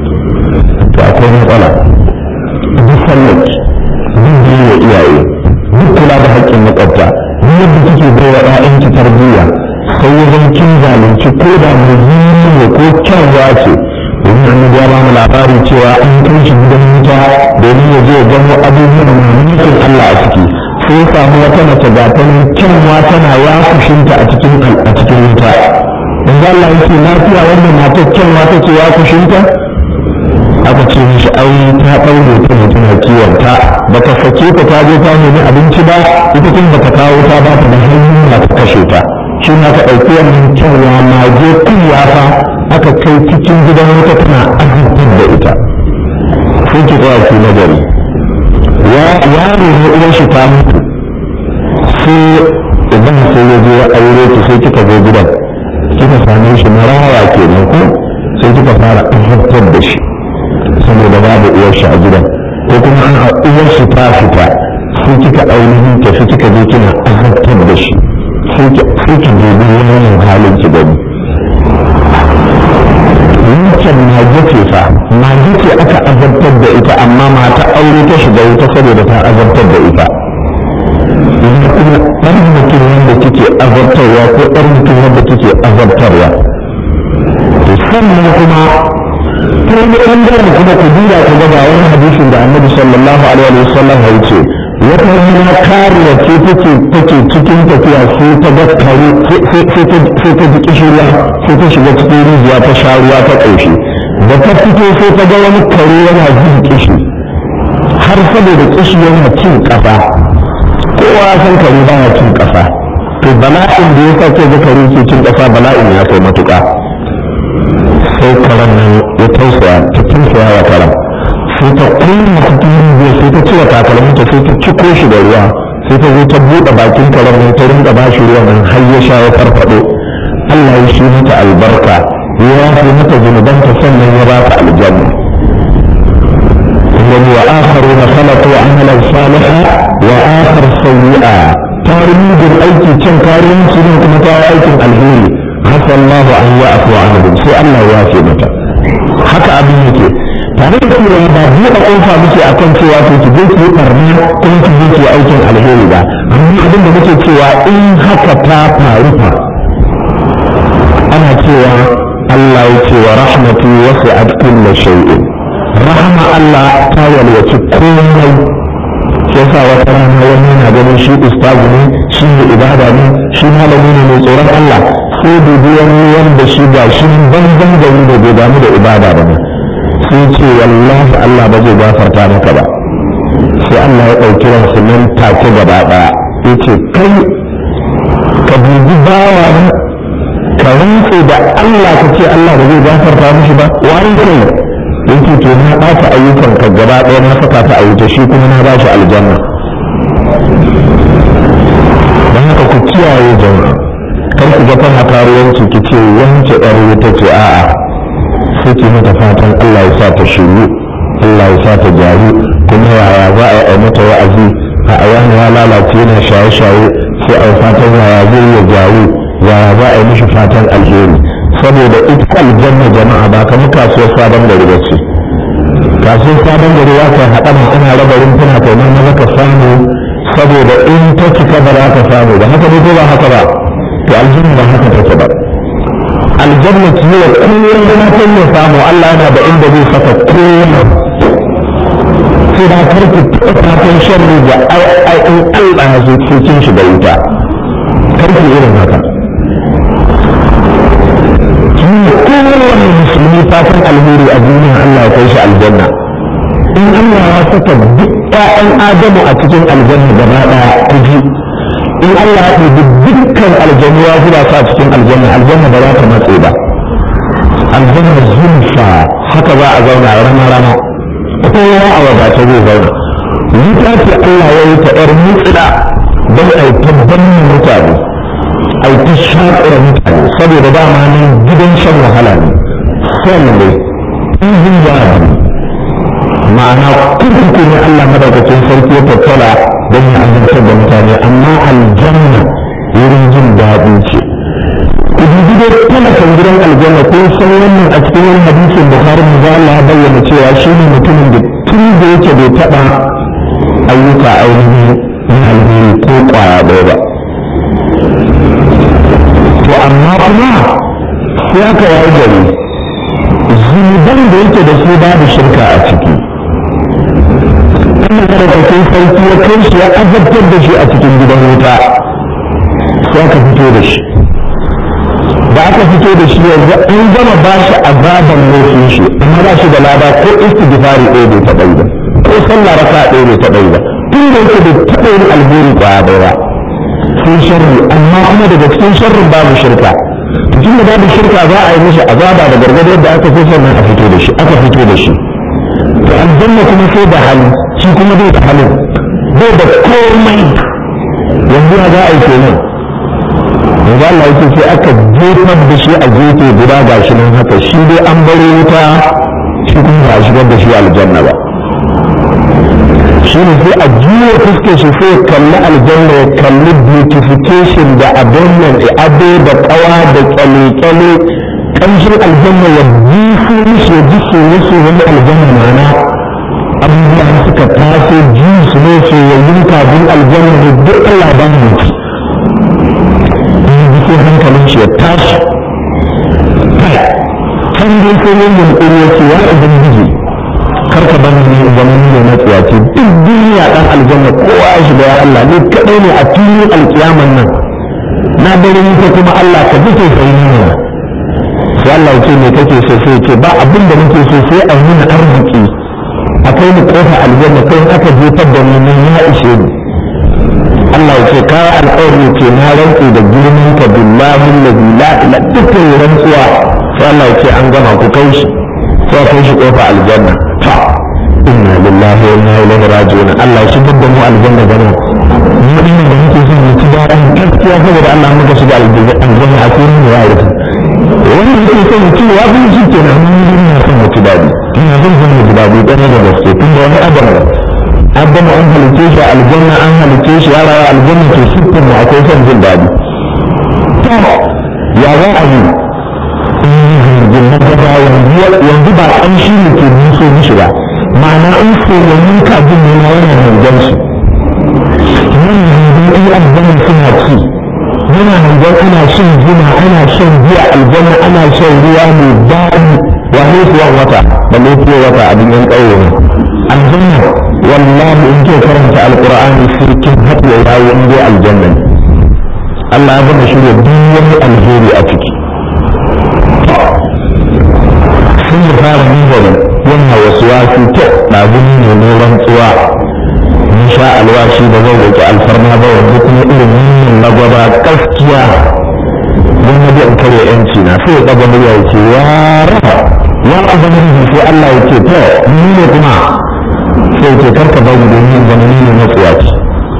to akwai matsala duk sallar duk biyu iyaye duk kula da haƙƙin makwabta duk yadda kike bai wa ƴaƴanki tarbiyya sai wajen kin zalunci ko da mai ne ko kyanwa ce domin annabi ya ba mu labari cewa an kai shi gidan wuta domin ya je ya gano abubuwan mamakin Allah a ciki sai samu wata mace ga ta kyanwa tana ya kushinta a cikin a cikin wuta yanzu Allah yake lafiya wannan matar kyanwa ta ce ya kushinta aka ce mishi ai ta ɗaure ta ne tana kiwon ta ba ta sake ta ta je ta nemi abinci ba ita tun ba ta kawo ta ba ta da hanyar na ta kashe ta shi na ta ɗauki wannan kyanwa mage kunya fa aka kai cikin gidan wuta tana azabtar da ita sai ki tsaya ki nagari yaro ne uwar shi ta mutu sai idan sai ya je ya aure ki sai kika zo gidan kika same shi maraya kenan ko sai kika fara azabtar da shi saboda babu uwar shi a gidan ko kuma an a uwar shi ta fita sai kika ainihin tafi kika je kina azabtar da shi sai ki dubi wannan halin ki gani wancan mage ce fa mage ce aka azabtar da ita amma mata aure ta shiga wuta saboda ta azabtar da ita yanzu kuma ɗan mutum wanda kike azabtarwa ko ɗan mutum wanda kike azabtarwa to sannan kuma ta wani ɓangaren kuma ku duba ku ga wani hadisin da annabi sallallahu alaihi wa sallam ya ce wata rana kariya ce take take cikin tafiya sai ta ga kare sai ta ji kishirwa sai ta shiga cikin rijiya ta sha ruwa ta ƙoshi da ta fito sai ta ga wani kare yana jin kishi har saboda kishi yana cin ƙasa kowa san kare ba ya cin ƙasa to bala'in da ya sa ke ga kare ke cin ƙasa bala'in ya kai matuƙa sai karen nan ya tausaya ta tausaya wa karen sai ta kuma cikin rijiya sai ta cire takalminta sai ta ciko shi da ruwa sai ta zo ta buɗe bakin karen nan ta rinka ba shi ruwa nan har ya sha ya farfaɗo Allah ya shi mata albarka ya yafe mata zunubanta sannan ya ba ta aljanna ومن وآخرون خلقوا عملا صالحا وآخر سيئا تاريخ الأيكي كان كارين سنين كما أيكي الهيري عسى الله أن يعفو عنهم سي الله يافي متى haka abin yake tare da cewa ba buɗe ƙofa muke a kan cewa to ki je ki yi ɓarna kuma ki je ki yi aikin alheri ba amma abin da muke cewa in haka ta faru fa ana cewa Allah ya ce wa rahmatu wasi'at kulli shay'in rahama Allah ta yalwaci komai shi yasa wata rana wani yana ganin shi ustazu ne shi ne ibada ne shi malami ne mai tsoron Allah sai dubi wani wanda shi ga shi banzan gari da bai damu da ibada ba ne sai ce wallahi Allah ba zai gafarta maka ba sai Allah ya ɗauki ransu nan take gaba ɗaya ya ce kai ka dubi bawa na ka rantse da Allah ka ce Allah ba zai gafarta mishi ba wani kai yake to na ɓata ayyukan ka gaba ɗaya na saka ta a wuta shi kuma na ba shi aljanna don haka ku kiyaye jama'a kar ku ga kana karuwanci ki ce wance ɗan wuta ce a'a sai ki mata fatan Allah ya sa ta shiru Allah ya sa ta gyaru kuma yaya za a yi mata wa'azi a wani ya lalace yana shaye-shaye sai a fatan yaya zai iya gyaru yaya za a yi mishi fatan alheri saboda ita aljanna jama'a ba kamar kasuwar sabon gari ba ce kasuwar sabon gari ya kai haɗa ma ana raba rumfuna kai nan maza ka samu saboda in ta cika ba za ka samu ba haka ne ko ba haka ba to aljanna ba haka take ba aljanna ce wa kullum da na ya samu Allah yana da inda zai saka kowa sai da karki taɓa fatan sharri da ai in Allah ya zo cikin shi da wuta karki irin haka kowane musulmi fatan alheri a duniya Allah ya kai shi aljanna in Allah ya saka duk ƴaƴan Adamu a cikin aljanna gaba ɗaya kuji in Allah ya ɗebi dukkan aljanu ya zuba su a cikin aljanna aljanna ba za ta matse ba aljanna zulfa haka za a zauna rana rana kowa a wadata zai zauna wuta ce Allah ya yi ta ƴar mutsida don a yi tabbatar mutane a ta shaƙura mutane saboda dama ne gidan shan wahala ne son ne izin yadi ma'ana kurkuku ne Allah madaukakin sarki ya tattala don ya azabtar da mutane amma aljanna wurin jin daɗi ce ku dubi dai talakan gidan aljanna ko san wannan a cikin wani hadisin bukhari mu za Allah bayyana cewa shi ne mutumin da tun da yake bai taɓa ayyuka ainihin na alheri ko ƙwaya ɗaya ba to amma kuma sai aka yayi gari zunuban da yake da su babu shirka a ciki Allah madaukakin sarki ya kai shi ya azabtar da shi a cikin gidan wuta sai aka fito da shi da aka fito da shi yanzu an gama ba shi azaban laifin shi amma ba shi da lada ko istighfari ɗaya bai taɓa yi ba ko sallah raka ɗaya bai taɓa yi ba tun da yake bai taɓa yin alheri ƙwaya ɗaya ba sun sharri amma kuma daga cikin sharrin babu shirka tun da babu shirka za a yi mishi azaba da gargado yadda aka so sannan a fito da shi aka fito da shi to aljanna kuma sai da hali shi kuma bai da halin bai da komai yanzu ya za a yi kenan yanzu Allah yake sai aka jefar da shi a gefe guda ga shi nan haka shi dai an baro wuta shi kuma ba a shigar da shi aljanna ba shi ne sai a juya fuskar shi sai ya kalli aljanna ya kalli beautification da abin nan ado da kawa da kyale-kyale ƙanshin aljanna ya jiso mishi ya ji soye-soyen aljanna mana abubuwa suka taso ji su ne soyayyun kabin aljanna da duk Allah ba mu ci ji sai hankalin shi ya tashi kai can dai sai yin yunkuri ya ce ya ubangiji kar ka bani ne zama ni ne matsiyaci duk duniya dan aljanna kowa ya shiga ya Allah ni kadai ne a filin alkiyaman nan na dare ni ko kuma Allah ka ji sai ni ne sai Allah ya ce me kake so sai ce ba abin da nake so sai a yi arziki akwai ni kofa aljanna kai aka jefar da ni nan ya ishe ni Allah ya ce kai alƙawari ce na rantsi da girman ka billahi allazi la ilaha dukkan rantsuwa sai Allah ya ce an gama ku kai shi sai kai shi kofa aljanna ta inna lillahi wa inna ilaihi raji'un Allah ya shigar da mu aljanna gana mu dinga da muke son mu ci daɗin gaskiya saboda Allah muka shiga aljanna a cikin mu ya rufe wani yake son mu ci wa bin shi kenan mun yi ina son mu ci daɗi ina son son mu ci daɗi ɗan da gaske tun da wani adam adam an halice shi aljanna an halice shi ya rawa aljanna to sittin mu akwai son jin daɗi ya za a yi jirgin gaba yanzu ba ƙamshi ne ke nuso mishi ba ma'ana in soyayyun kajin ne na yana hangen su nan yanzu in aljanna suna ci yana hangen ana shan zuma ana shan giya aljanna ana shan ruwa mai daɗi wa haifuwan wata da lafiyar wata abin yan ƙauye ne aljanna wallahi in ke karanta alƙur'ani sai kin haɗu ya yawo in dai aljanna Allah ya gama shirya duk wani alheri a ciki sun yi fara nazari yana wasu wasu ta ɗazuni ne ne rantsuwa in sha alwashi da zai roƙi alfarma ba yanzu kuma irin wannan lagwaba gaskiya don na biyan kare yanci na sai ya ɗaga murya ya ce ya rafa ya ubangiji sai Allah ya ce to ni ne kuma sai ce karka bari domin zama ni ne matsuwaci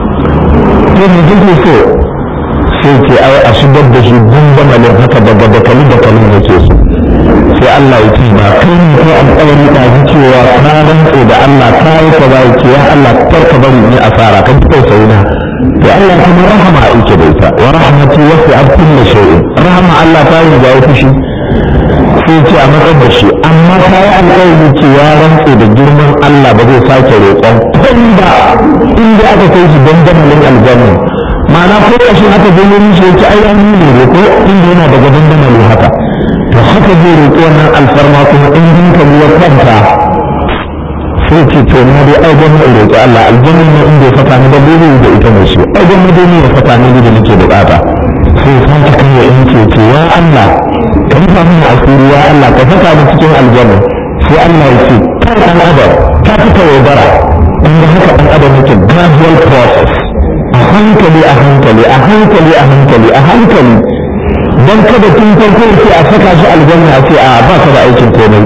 to me kake so sai ce ai a shigar da shi gundamalin haka daga dakali dakali yake so sai Allah ya ce ba kai ne ko alƙawari da ji cewa ka rantse da Allah ka yi ka ba ce ya Allah kar ka bari ni asara ka ji tausayi na to Allah kuma rahama yake da ita wa rahmatu wasi'at kulli shay'in rahama Allah ta yi da fushi sai ce a matsar da shi amma ka yi alƙawari ce ya rantse da girman Allah ba zai sake roƙon kun ba inda aka kai shi dandamalin aljanna ma'ana ko ƙashin aka je wurin shi yake ai an yi ne ko inda yana daga dandamalin haka to haka zai roƙi wannan alfarma kuma in hankali ya kwanta sai ce to na dai ai gwamna in roƙi Allah aljanna ne in bai fata ni da bai da ita mai shi ai gwamna dai ne ya fata ni da nake bukata sai san ka kai in ce ce ya Allah ka rufa min asiri ya Allah ka saka ni cikin aljanna sai Allah ya ce kai dan adam ka fita yaudara inda haka dan adam yake gradual process a hankali a hankali a hankali a hankali a hankali don kada tun farko sai a saka shi aljanna a ce a ba ka da aikin komai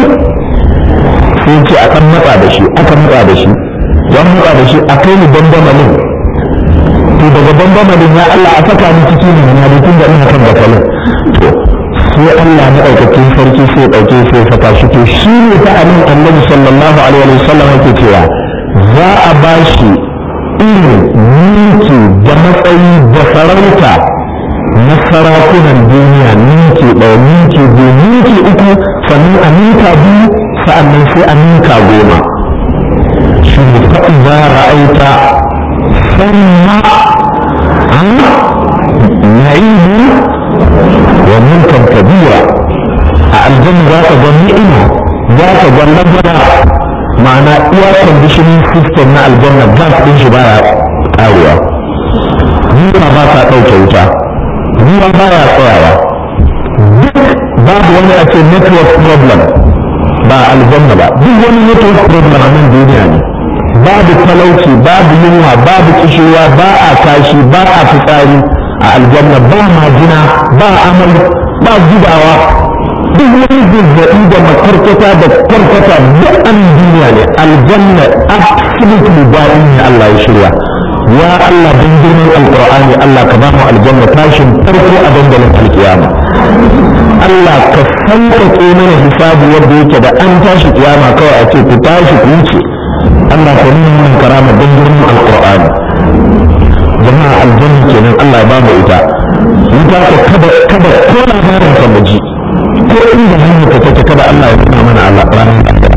sai ce a kan matsa da shi aka matsa da shi don matsa da shi a kai ni bandamalin to daga bandamalin ya Allah a saka ni ciki ne na da tun da ina kan bakalin to sai Allah na ɗaukakin sarki sai ɗauke sai saka shi to shi ne ta anan annabi sallallahu alaihi wa sallam yake cewa za a ba shi irin mulki da matsayi da sarauta na sarakunan duniya ninki ɗaya ninki biyu ninki uku sannan a ninka biyu sa'annan sai a ninka goma shi ne faɗin za a ra'aita sanna an na'ibu wa mulkan kabira a aljanna za ka ga ni'ima za ka ga labara ma'ana iya conditioning system na aljanna gas ɗin shi baya ƙarewa Nuna ba ta ɗauke wuta ruwa baya tsayawa duk babu wani a ce network problem ba aljanna ba duk wani network problem a nan duniya ne babu talauci babu yunwa babu kishewa ba a kashi ba a fitsari a aljanna ba majina ba amal ba zubawa duk wani zazzaɓi da makarkata da karkata duk an duniya ne aljanna absolutely bayan ne Allah ya shirya ya Allah don girman alkur'ani Allah ka ba mu aljanna tashin farko a dandalin alkiyama Allah ka sauƙaƙe mana hisabi yadda yake da an tashi kiyama kawai a ce ku tashi ku wuce Allah ka nuna mana karama don girman alkur'ani jama'a aljanna kenan Allah ya ba mu ita wuta ka kada kada ko labarin ka mu ji ko inda hanyar ka take kada Allah ya nuna mana ranar lahira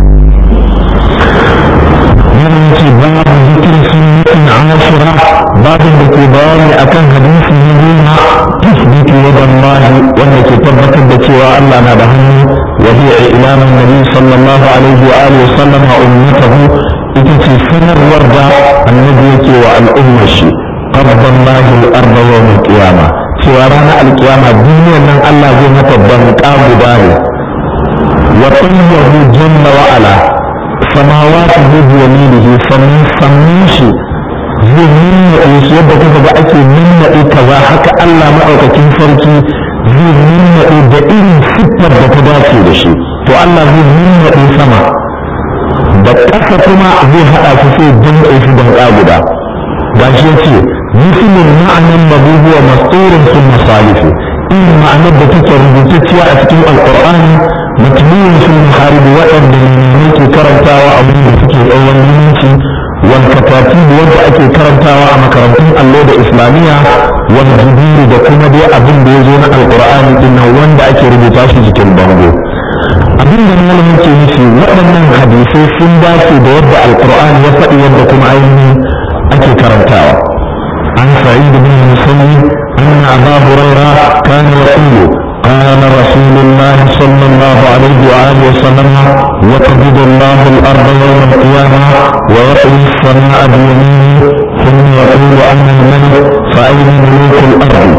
yana ce babu zikirin sunnatin ashira babin da ke bayani akan hadisi na goma tusbitu yadan lahi wanda ke tabbatar da cewa Allah na da hannu وهي إعلام النبي صلى الله عليه وآله وسلم وأمته إتتي سنر وردة النبي والأمة شي قرض الله الأرض يوم القيامة سوارانا القيامة دنيا من الله زي متبن قام داري وطيه جل وعلا سماواته بيمينه فمن سميشي zai nuna su yadda kuka ga ake nuna kaza haka Allah maɗaukakin sarki zai nuna da irin siffar da ta dace da shi to Allah zai nuna sama da ƙasa kuma zai haɗa su sai dinga su don guda ga shi ya ce misalin ma'anin mabubuwa masturin sun masalifu irin ma'anar da take rubutacciya a cikin alƙur'ani mutumin sun haribi waɗanda ne ke karantawa abin da suke tsawon limanci والكتاتيب wanda ake karantawa a makarantun allo da islamiyya wal jibiri da kuma dai abin da ya zo na alqur'ani din nan wanda ake rubuta shi jikin bango abin da malamin ke nufi waɗannan hadisai sun dace da yadda alqur'ani ya faɗi yadda kuma ainihin ake karantawa an sa'id bin musayyib anna aba hurairah kana yaqulu قال رسول الله صلى الله عليه وآله وسلم يقبض الله الأرض يوم القيامة ويطوي السماء بيمينه ثم يقول أنا الملك فأين ملوك الأرض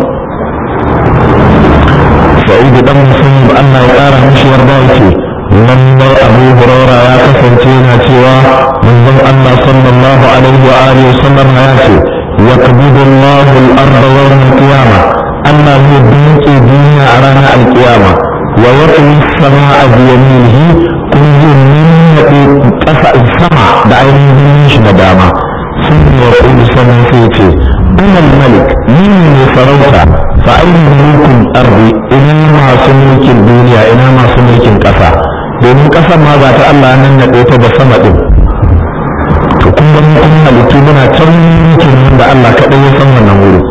سعيد بن مسلم أن يقال مش يرضايتي من أبو هريرة يا كفنتينا سوى من الله صلى الله عليه وآله وسلم ياتي يقبض الله الأرض يوم القيامة Allah zai dinke duniya a ranar alkiyama wa yatwi sama'a bi yaminihi kun zai nannaɗe ƙasa sama da ainihin shi na dama sun ya kudu sanin sai ce ɗanar malik ni ne sarauta fa ainihin mulkin arzi ina masu mulkin duniya ina masu mulkin ƙasa domin ƙasa ma ba ta Allah nan naɗe ta da sama ɗin to kun ga mun halittu muna can mulkin da Allah kaɗai ya san wannan wuri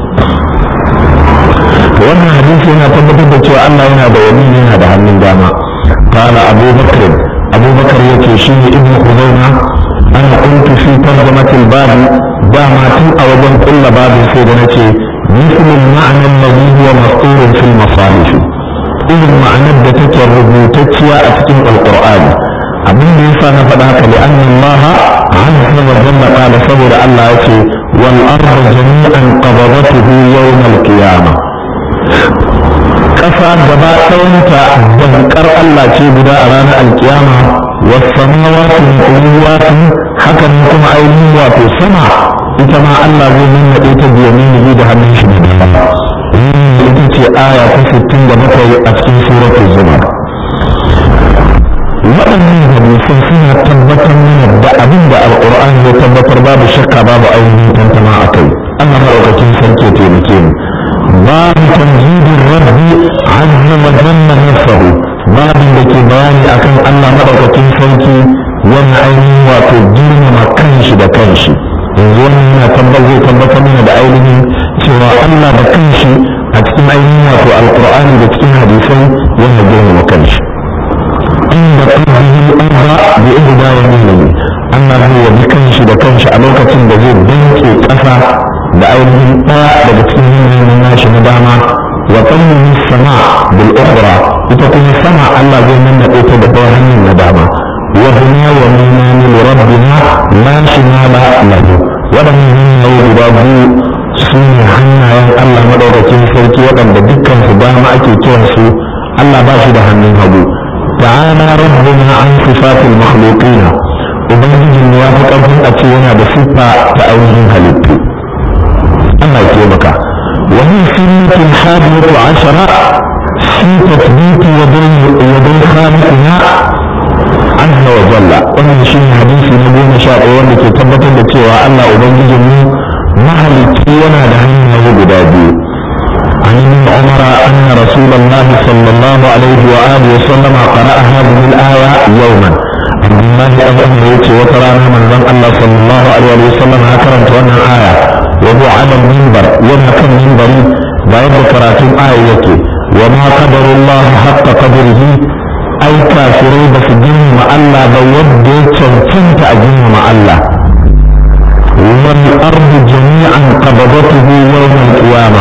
to wannan hadisi yana tabbatar da cewa Allah yana da wani yana da hannun dama qala Abu Bakr Abu Bakr yace shi ne Ibn Khuzaima ana kuntu fi tarjamat al-bab da ma tun a wajen kulla babin sai da nace mislu al-ma'na alladhi huwa mastur fi al-masalih irin ma'anar da take rubutacciya a cikin alqur'ani abin da yasa na faɗa haka li anna Allah azza wa jalla qala saboda Allah yace wal ardu jami'an qabadatuhu yawm al-qiyamah ƙasa gaba ɗayanta dankar Allah ce guda a ranar alkiyama wasamawatu mu'uwatu hakan kuma ainihin wato sama ita ma Allah zai nannaɗe ta biyaminihi da hannun shi da dama ita ce aya ta sittin da bakwai a cikin suratul zumar waɗannan hadisan suna tabbatar mana da abin da alƙur'ani ya tabbatar babu shakka babu ainihin tantama a kai Allah maɗaukakin sarki ya taimake mu باب تمجيد الرب عز وجل نفسه باب da ke bayani akan Allah madaukakin sarki wani ainihin wato girmama kanshi da kanshi yanzu wannan yana tabbatar zai tabbatar mana da ainihin cewa Allah da kanshi a cikin ainihin wato alqur'ani da cikin hadisai yana girmama kanshi inda qaddihi al-arba bi ihda yaminihi Allah zai yabi kanshi da kanshi a lokacin da zai danke ƙasa da ainihin ɗaya daga cikin yanayin nashi na dama wa tsammin sama bil ukhra ita kuma sama Allah zai nuna ta da ɗaya hanyar na dama wa dunya wa minani li rabbina la shimala lahu waɗannan hanyoyi guda biyu su ne hannayen Allah madaukakin sarki waɗanda dukkan su dama ake kiran su Allah ba shi da hannun hagu ta'ala rabbuna an sifatil makhluqina ubangijin ya fi ƙarfin a ce yana da siffa ta ainihin halittu الله يكرمك وهي سنة الحادية عشرة في تثبيت يدي يدي خالقنا عز وجل wannan shi ne hadisi na goma sha ɗaya wanda ke tabbatar da cewa Allah Ubangijin mu mahalicci yana da hanyoyi guda biyu عن ابن عمر أن رسول الله صلى الله عليه وآله وسلم قرأ هذه الآية يوما عبد الله أبو أمر يتي وترانا من ذن الله صلى الله عليه وسلم هكذا وانا آية وهو على المنبر وما كان منبري بعد كراتم آية وما قدر الله حق قدره أي كافري بس جن مع الله بود تنفنت أجن مع الله والأرض جميعا قبضته يوم القيامة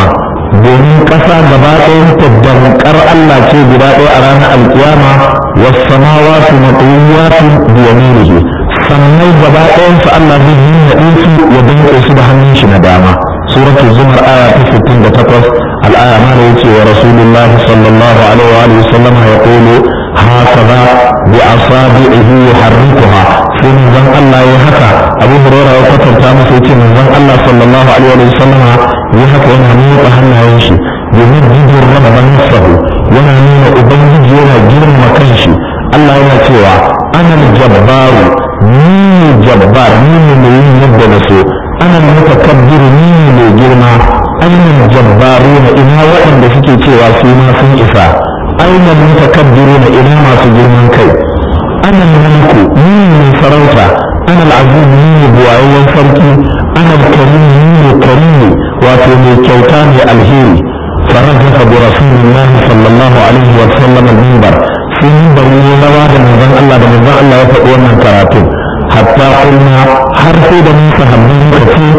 domin ƙasa gaba ɗayan ta dankar Allah ce guda ɗaya a ranar alkiyama was samawati matwiyatun bi yaminihi sannan gaba ɗayan su Allah zai yi naɗin su ya danƙe su da hannun shi na dama suratul zumar aya ta 68 الآية ما يأتي ورسول الله صلى الله عليه وآله وسلم يقول هكذا بأصابعه يحركها في من الله يهكى أبو هريرة وقتل تامس يتي من الله صلى الله عليه وآله وسلم يهكى إنها موت هنا يمشي يمجد الرب نفسه وانا نين أبنجد ينا جرم مكانشي الله ينتوى أنا الجبار مين الجبار مين اللي يبدأ نسو أنا المتكبر مين اللي جرمه ainihin jabbaruna ina waɗanda suke cewa su ma sun isa ainihin mutakabbiruna ina masu girman kai ana mulku ni ne sarauta ana al'aziz ni ne buwayayyen sarki ana karim ni ne karimi wato mai kyauta mai alheri farajafa bi rasulillahi sallallahu alaihi wa sallam al-minbar sai minbar ne rawa da manzon Allah da manzon Allah ya faɗi wannan karatu hatta kulna har sai da mun sahabbai muka ce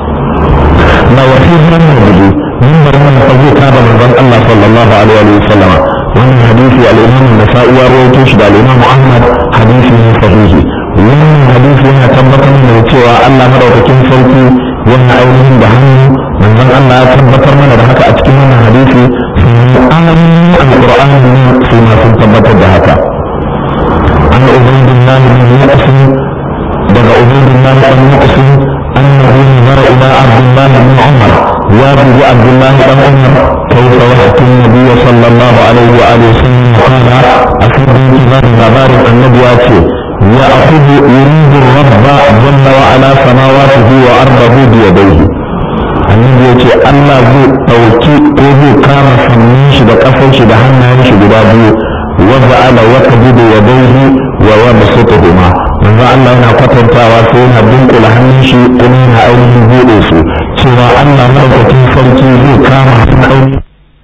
na wasihan nabi min barman fazu ka da manzon Allah sallallahu alaihi wa sallama wannan hadisi al-Imam an-Nasa'i ya rawaito shi da al-Imam Ahmad hadisi ne sahihi wannan hadisi yana tabbatar da cewa Allah madaukakin sarki yana ainihin da hannu manzon Allah ya tabbatar mana da haka a cikin wannan hadisi sun alamin al-Qur'ani ne su ma sun tabbatar da haka an ubaydillah bin Yaqsim daga ubaydillah bin Yaqsim أنه نظر إلى عبد الله بن عمر وابن عبد الله بن عمر كيف يحكي النبي صلى الله عليه وآله وسلم قال أفيد انتظار غبار النبي يأخذ يريد الرب جل وعلا سماواته وأرضه بيديه annabi ya ce Allah zai ɗauki ko zai kama sannin shi da ƙasar shi da hannayen shi guda biyu wanda ala ya kabi da yadaihi wa wa basutuhuma manzo Allah yana kwatantawa sai yana dunkula hannun shi kuma yana ainihin buɗe su cewa Allah madaukakin sarki zai kama hannun ainihin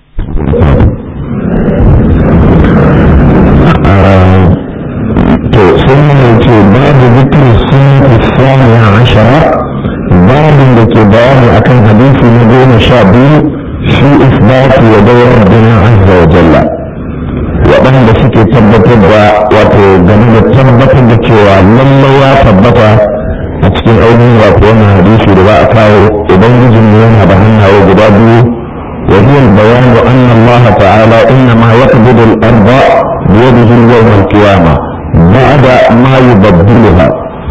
to sun yi ce babu zikirin sunnati saniya ashara babin da ke bayani akan hadisi na goma sha biyu shi isbatu wa dawar rabbina azza wa jalla waɗanda suke tabbatar da wato game da tabbatar da cewa lallai ya tabbata a cikin ainihin wato wannan hadisi da za a kawo idan gijin yana da hannaye guda biyu وهي البيان أن الله تعالى إنما يقبض الأرض بيده يوم القيامة بعد ما يبدلها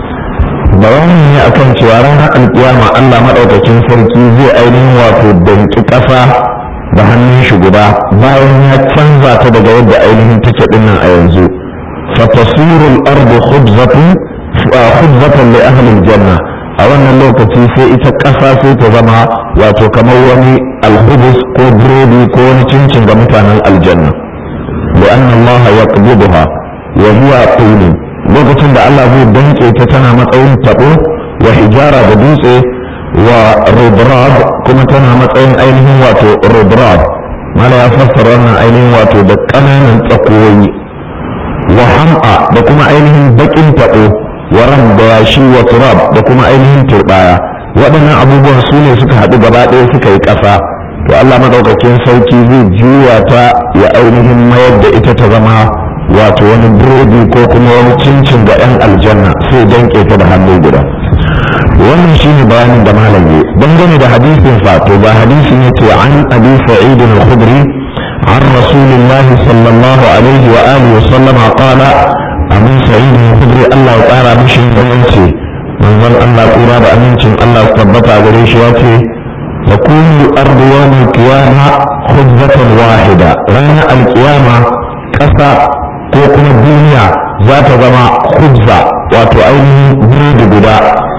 bayani ne akan cewa ranar alkiyama Allah maɗaukakin sarki zai ainihin wato danki ƙasa da hannun shi guda bayan ya canza ta daga yadda ainihin take dinnan a yanzu fatasirul ardu khubzatan khubzatan li ahli janna a wannan lokaci sai ita ƙasa sai ta zama wato kamar wani alhubus ko burodi ko wani cincin ga mutanen aljanna da anna Allah yaqbiduha wa huwa qulun lokacin da Allah zai danke ta tana matsayin tabo wa hijara da dutse wa rubrab kuma tana matsayin ainihin wato rubrab mala ya fassara wannan ainihin wato da ƙananan tsakoyi wa ham'a da kuma ainihin bakin tabo wa ram da yashi wa turab da kuma ainihin turbaya waɗannan abubuwan su ne suka haɗu gaba ɗaya suka yi ƙasa to Allah madaukakin sauki zai juya ta ya ainihin mayar da ita ta zama wato wani burodi ko kuma wani cincin ga 'yan aljanna sai danke ta da hannu guda wannan shine bayanin da malam ya dangane da hadisin fa to ba hadisin yace an abi sa'id al-khudri عن رسول الله صلى الله عليه وآله وسلم قال أبو سعيد الخدري الله تعالى مشي وينسي من ظن الله قرى بأمينتم الله ثبت عليه واتي تكون الأرض يوم القيامة خبزة واحدة رانا القيامة كسا ko kuma duniya za ta zama khubza wato ainihin biredi guda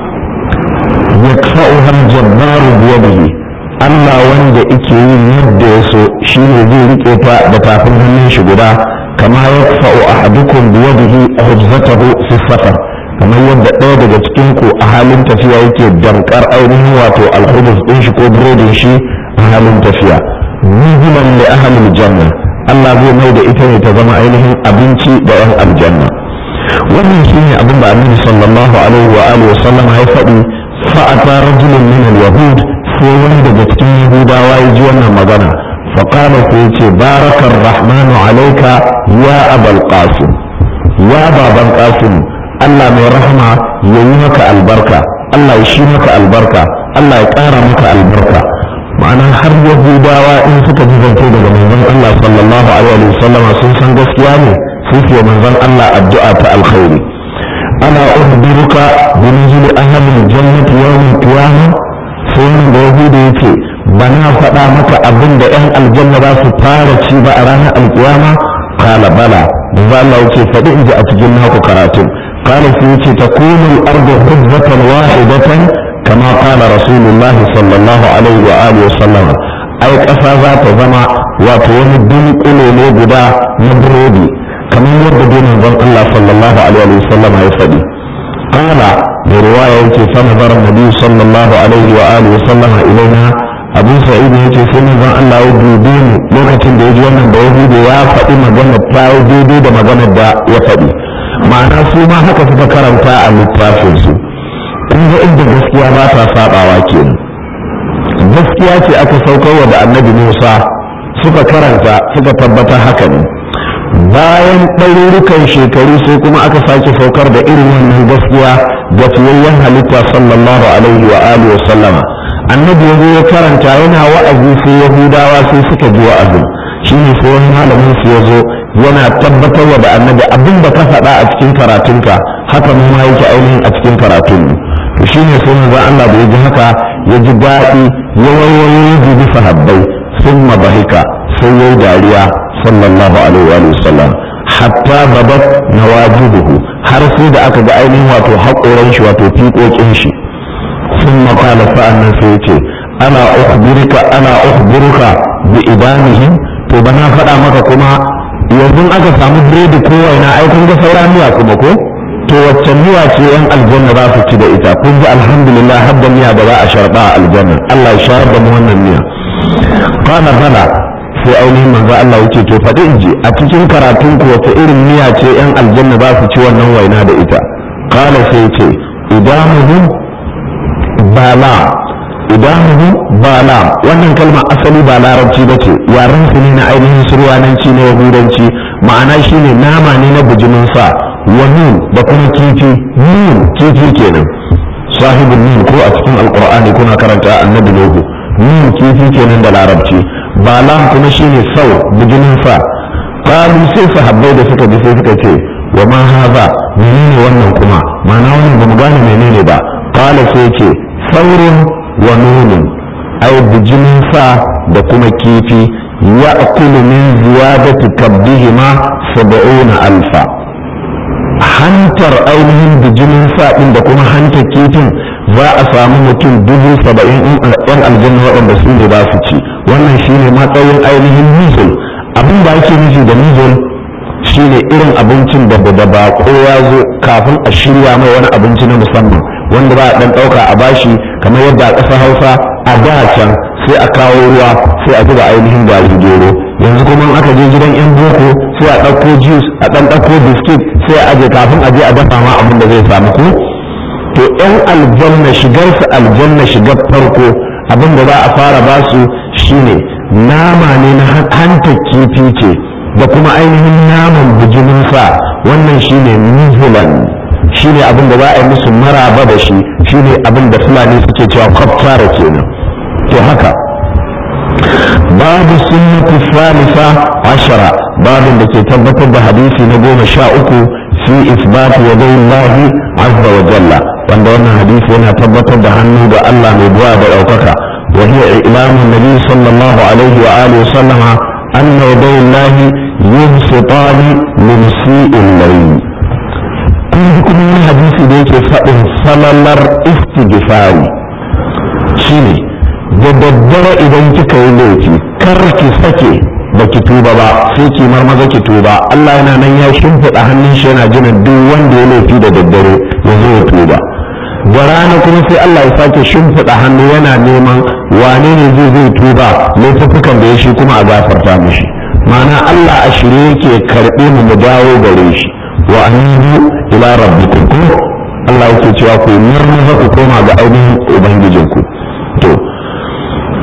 ya ka'uhar jabbaru biyadihi Allah wanda ike yin yadda ya so shi ne zai rike ta da tafin hannun shi guda kama ya fa'u ahadukum biyadihi khubzatahu fi safar kamar yadda ɗaya daga cikin ku a halin tafiya yake dankar ainihin wato alhubus ɗin shi ko biredin shi a halin tafiya nuzulan li ahlil janna Allah zai mai da ita ne ta zama ainihin abinci da yan aljanna wannan shine abin da annabi sallallahu alaihi wa alihi wasallam ya faɗi fa'ata rajulun min al-yahud sai wani daga cikin yahudawa ya ji wannan magana faƙala sai ce barakar rahmanu alaika ya abal qasim ya baban qasim allah mai rahama ya yi maka albarka allah ya shi maka albarka allah ya ƙara maka albarka ma'ana har yahudawa in suka ji zance daga manzon allah sallallahu alaihi wasallam sun san gaskiya ne sai su manzon allah addu'a ta alkhairi ana ukhbiruka bi nuzuli ahli jannati yawm al-qiyamah sai wani da yahudu ya ce ba na faɗa maka abin da 'yan aljanna za su fara ci ba a ranar alkiyama kala bala da za Allah ce faɗi in ji a cikin naku karatun kala sai yace ta kunul ardu hujjatan wahidatan kama kala rasulullahi sallallahu alaihi wa alihi wa sallam ai ƙasa za ta zama wato wani dunkule ne guda na burodi kamar yadda dai manzon Allah sallallahu alaihi wa sallam ya faɗi قال برواية يتي فنظر النبي صلى الله عليه وآله وسلم إلينا أبو سعيد يتي سنظر الله يجودين لغة ديجي وانا بيهود يا فدي مجنة تاو ديدي دا مجنة دا يفدي معنى سوما هكا تذكرم تاء للتافل سو kun ga inda gaskiya ba ta sabawa kenan gaskiya ce aka saukarwa da annabi Musa suka karanta suka tabbata haka ne bayan ɗarurukan shekaru sai kuma aka sake saukar da irin wannan gaskiya ga fiyayyen halitta sallallahu alaihi wa alihi wa sallama annabi ya zo ya karanta yana wa'azi sai yahudawa sai suka ji wa'azin shine sai wani malamin su ya zo yana tabbatarwa da annabi abin da ka faɗa a cikin karatunka haka mu ma yake ainihin a cikin karatun mu to shine sai manzon Allah da ya ji haka ya ji daɗi ya wayoyi ya dubi sahabbai sun bahika sai yayi dariya sallallahu alaihi wa sallam hatta babat nawajibuhu har sai da aka ga ainihin wato haƙoran shi wato fiƙoƙin shi sun maƙala sa'annan sai ce ana ukhbiruka ana ukhbiruka bi idanihim to bana faɗa maka kuma yanzu aka samu biredi ko waina ai kun ga saura miya kuma ko to wacce miya ce yan aljanna za su ci da ita kun ji alhamdulillah har da miya da za a sharɓa a aljanna Allah ya shayar da mu wannan miya qala bala sai ainihin manzo Allah yake to faɗi in ji a cikin karatun ku wata irin miya ce yan aljanna za su ci wannan waina da ita qala sai ce idamuhu bala idamuhu bala wannan kalma asali ba larabci ba ce yaren su ne na ainihin surwananci na yahudanci ma'ana shine nama ne na bijimin sa wa nun da kuma kifi nun kifi kenan sahibin nun ko a cikin alqur'ani kuna karanta annabi nuhu nun kifi kenan da larabci ba lam kuma shine sau bijimin sa qalu sai sahabbai da suka ji sai suka ce wa ma haza menene wannan kuma ma'ana wannan ba mu gane menene ba qala sai ce saurin wa nunun ai bijimin sa da kuma kifi ya akulu min ziyadati kabbihima sab'una alfa hantar ainihin bijimin sa din da kuma hantar kifin za a samu mutum dubu saba'in yan aljanna waɗanda su ne za su ci wannan shine matsayin ainihin nuzul abin da ake nufi da nuzul shine irin abincin da da bako ya zo kafin a shirya mai wani abinci na musamman wanda ba a dan dauka a bashi kamar yadda a ƙasar hausa a da can sai a kawo ruwa sai a zuba ainihin gari gero yanzu kuma in aka je gidan yan boko sai a ɗauko juice a ɗan ɗauko biskit sai a aje kafin a je a dafa ma abin da zai samu ko to yan aljanna shigar su aljanna shigar farko abin da za a fara basu shine nama ne na hanta kifi ce da kuma ainihin naman bijimin sa wannan shine nuzulan shine abin da za a yi musu maraba da shi shine abin da fulani suke cewa kwaftara kenan to haka babu sunnati salisa ashara babin da ke tabbatar da hadisi na goma sha uku fi isbati wa lahi azza wa jalla wanda wannan hadisi yana tabbatar da hannu da Allah mai buwa da ɗaukaka wa hiya ilamun nabi sallallahu alaihi wa alihi wa sallama anna yadayi lahi yubsitani min si'il layl kun ji kuma wani hadisi da yake faɗin salalar istighfari shine da daddare idan kika yi laifi kar ki sake ba ki tuba ba sai ki marmaza ki tuba Allah yana nan ya shimfiɗa hannun shi yana jiran duk wanda ya laifi da daddare ya zo ya tuba da rana kuma sai Allah ya sake shimfiɗa hannu yana neman wane ne zai zai tuba laifukan da ya shi kuma a gafarta mishi ma'ana Allah a shirye yake karɓe mu mu dawo gare shi wa anibu ila rabbikum ko Allah yake cewa ku marmaza ku koma ga ainihin ubangijinku to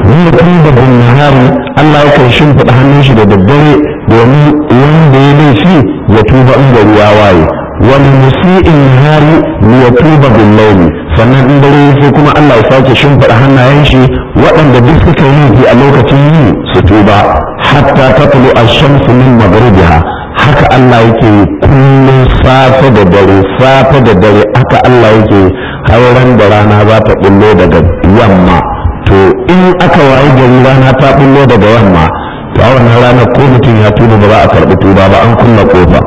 ni tuba bin nahari Allah yakan shimfiɗa hannun shi da daddare domin wanda ya laifi ya tuba in gari ya waye wani musi'in nahari ni ya tuba bin laili sannan in dare sai kuma Allah ya sake shimfiɗa hannayen shi waɗanda duk suka yi laifi a lokacin yi su tuba hatta tatlu ash-shamsu min maghribiha haka Allah yake kullum safe da dare safe da dare haka Allah yake hauran da rana za ta bullo daga yamma to in aka wayi gari rana ta bullo daga yamma to a wannan ranar ko mutum ya tuba ba za a karɓi tuba ba an kulla kofa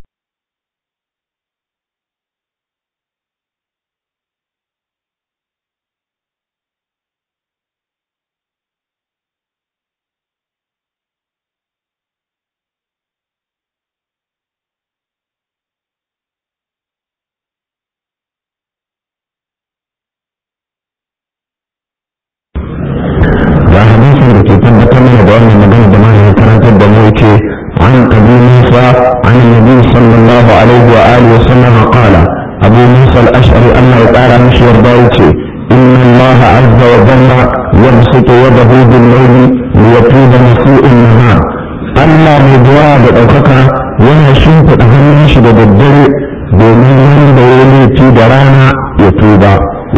ga hadisin da ke tabbatar mana da wannan magana da malamin karantar da mu yace an abu musa an nabi sallallahu alaihi wa alihi wa sallam qala abu musa al-ash'ari Allah ya kara mishi yarda yace inna Allah azza wa jalla yabsutu yadahu bil layli liyatuba masu'in nahar Allah mai zuwa da ɗaukaka yana shimfiɗa hannun shi da daddare domin wanda ya laifi da rana ya tuba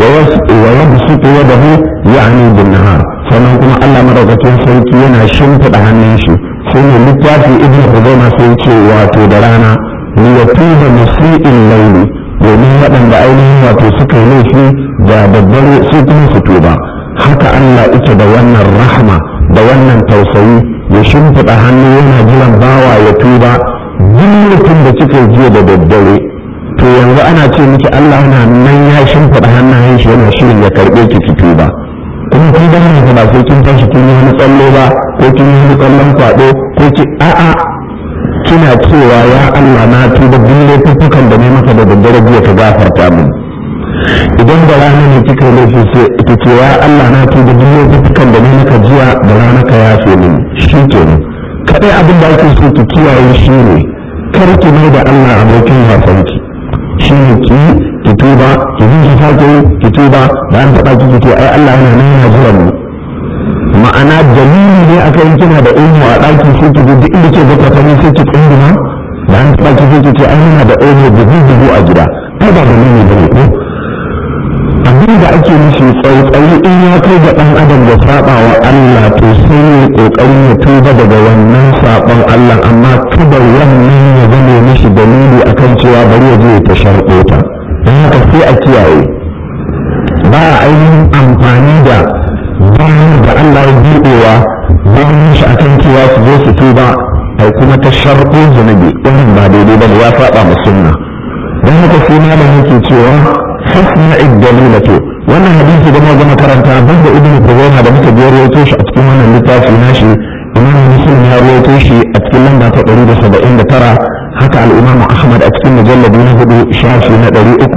ويبسط يده يعني بالنهار sannan kuma Allah madaukakin sarki yana shimfiɗa hannun shi sai ne littafi ibn Huzaima sai ce wato da rana ni ya tuba musi'in laili domin waɗanda ainihin wato suka yi laifi da daddare su kuma su tuba haka Allah ita da wannan rahma da wannan tausayi ya shimfiɗa hannu yana jiran bawa ya tuba duk mutum da kika jiya da daddare to yanzu ana ce miki Allah na nan ya shimfiɗa hannayen shi yana shirin ya karɓe ki ki tuba kuma kun ga nan ba sai kin tashi kin yi wani tsallo ba ko kin yi wani tsallon kwaɗo ko ki a'a kina cewa ya Allah na tuba duk laifukan da ne maka da daddare jiya ka gafarta min idan da rana ne kika yi laifi sai ki ce ya Allah na tuba duk laifukan da ne maka jiya da rana ka yafe min shi kenan kadai abin da ake so ki kiyaye shi ne kar ki mai da Allah abokin wasanki shi ne ki ki tuba ki ji ki sake ki tuba da an taɓa ki ce ai Allah yana nan yana jiran mu ma'ana dalili ne aka yi kina da ilmu a ɗaki sai ki duk inda ke baka fani sai ki tsunduma da an taɓa ki sai ki ce ai yana da ilmu dubu dubu a gida ai ba dalili bane ko abin da ake nufi tsautsayi in ya kai ga ɗan adam da saba wa Allah to sai ya ƙoƙarin ya tuba daga wannan saɓon Allah amma kada wannan ya zame mishi dalili akan cewa bari ya je ta sharɓo ta don haka sai a kiyaye ba a ainihin amfani da bayan da Allah ya buɗewa bayan shi akan cewa su zo su tuba ai kuma ta sharɓo zunubi wannan ba daidai ba ya faɗa mu sunna don haka sai malam yake cewa hasna iddalilatu wannan hadisi da muka karanta banda ibnu Khuzaimah da muka biyar rawaito shi a cikin wannan littafi nashi imam muslim ya rawaito shi a cikin lamba ta 179 haka al-imam ahmad a cikin mujalladi na hudu shafi na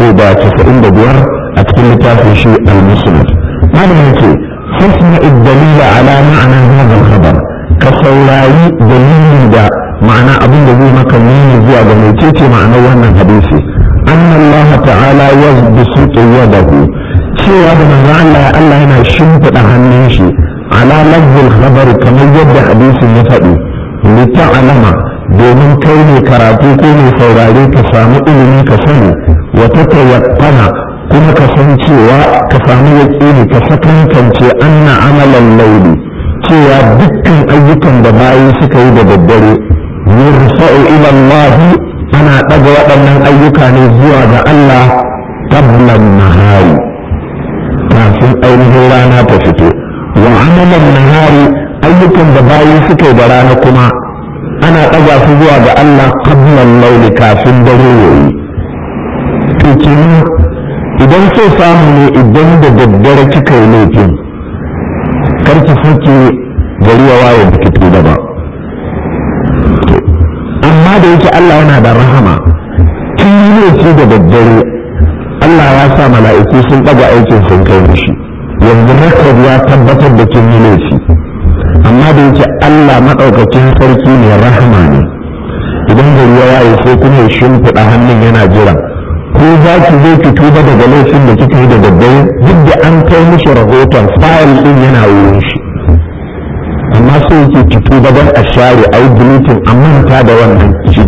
395 a cikin littafin shi al-musnad malam yake hasna iddalila ala ma'ana hadha al-khabar ka saurari dalilin da ma'ana abin da zai maka nuni zuwa ga mecece ma'anar wannan hadisi أن الله تعالى يبسط يده cewa da manzo Allah Allah yana shimfiɗa hannun shi ala lafzul khabar kamar yadda hadisin ya faɗi li ta'lama domin kai ne karatu ko ne saurare ka samu ilimi ka sani wa tatayaqqana kuma ka san cewa ka samu yaqini ka sakankance anna amalan layli cewa dukkan ayyukan da bayi suka yi da daddare yurfa'u ila Allah ana ɗaga waɗannan ayyuka ne zuwa ga Allah tablan nahari kafin ainihin rana ta fito wa amalan nahari ayyukan da bayi suka yi da rana kuma ana ɗaga su zuwa ga Allah qablan lauli kafin dare yayi to kenan idan so samu ne idan da daddare kika yi laifin kar ki sake gari ya waye baki tuba ba amma da yake Allah yana da rahama kin yi laifi da daddare Allah ya sa mala'iku sun ɗaga aikin sun kai mishi yanzu rekod ya tabbatar da kin yi laifi amma da yake Allah maɗaukakin sarki ne rahama ne idan gari ya waye sai kuma ya shimfiɗa hannun yana jira ko za ki zo ki tuba daga laifin da kika yi da daddare duk da an kai mishi rahoton fayil ɗin yana wurin shi amma so yake ki tuba don a share a yi deleting a manta da wannan shi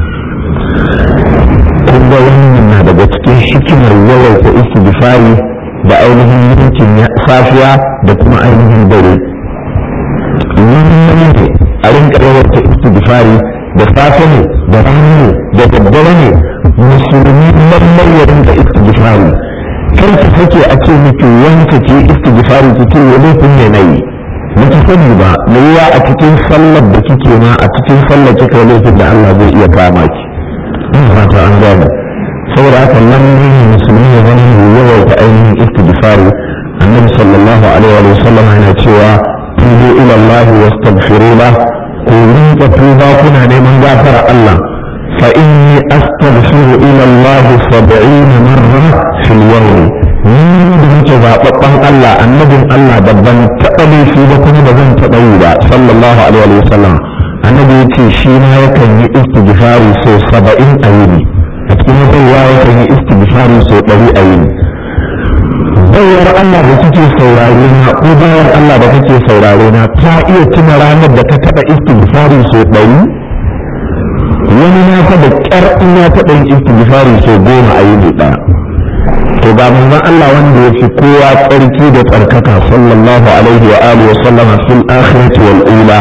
kun ga wannan na daga cikin hikimar yawaita istighfari da ainihin yankin safiya da kuma ainihin dare wannan ne a rinka yawaita istighfari da safe ne da rana ne da daddare ne musulmi lallai ya rinka istighfari kar ki sake a ce miki wanka ke istighfari ki ce wani kun ne nayi miki sani ba me yiwa a cikin sallar da kike ma a cikin sallar kika laifin da Allah zai iya kama ki ina fata an gane saboda haka lallai ne musulmi ya zama mai yawaita ainihin istighfari annabi sallallahu alaihi wa sallam yana cewa tubu ila Allah wastaghfiru lahu ku rinka tuba kuna neman gafara Allah fa inni astaghfiru ila Allah 70 marra fil yawm ni da nake zababban Allah annabin Allah babban taɓa laifi ba kuma ba zan taɓa yi ba sallallahu alaihi wa sallam annabi yace shi ma yakan yi istighfari so 70 a yini a cikin wata ruwa yakan yi istighfari so 100 a yini bayar Allah da kike saurare na ko bayar Allah da kake saurare na ta iya tuna ranar da ka taɓa istighfari so ɗari wani na fa da ƙyar in ya taɓa yin istighfari so goma a yini ɗaya to ga manzon Allah wanda ya fi kowa tsarki da tsarkaka sallallahu alaihi wa alihi wa sallama fil akhirati wal ula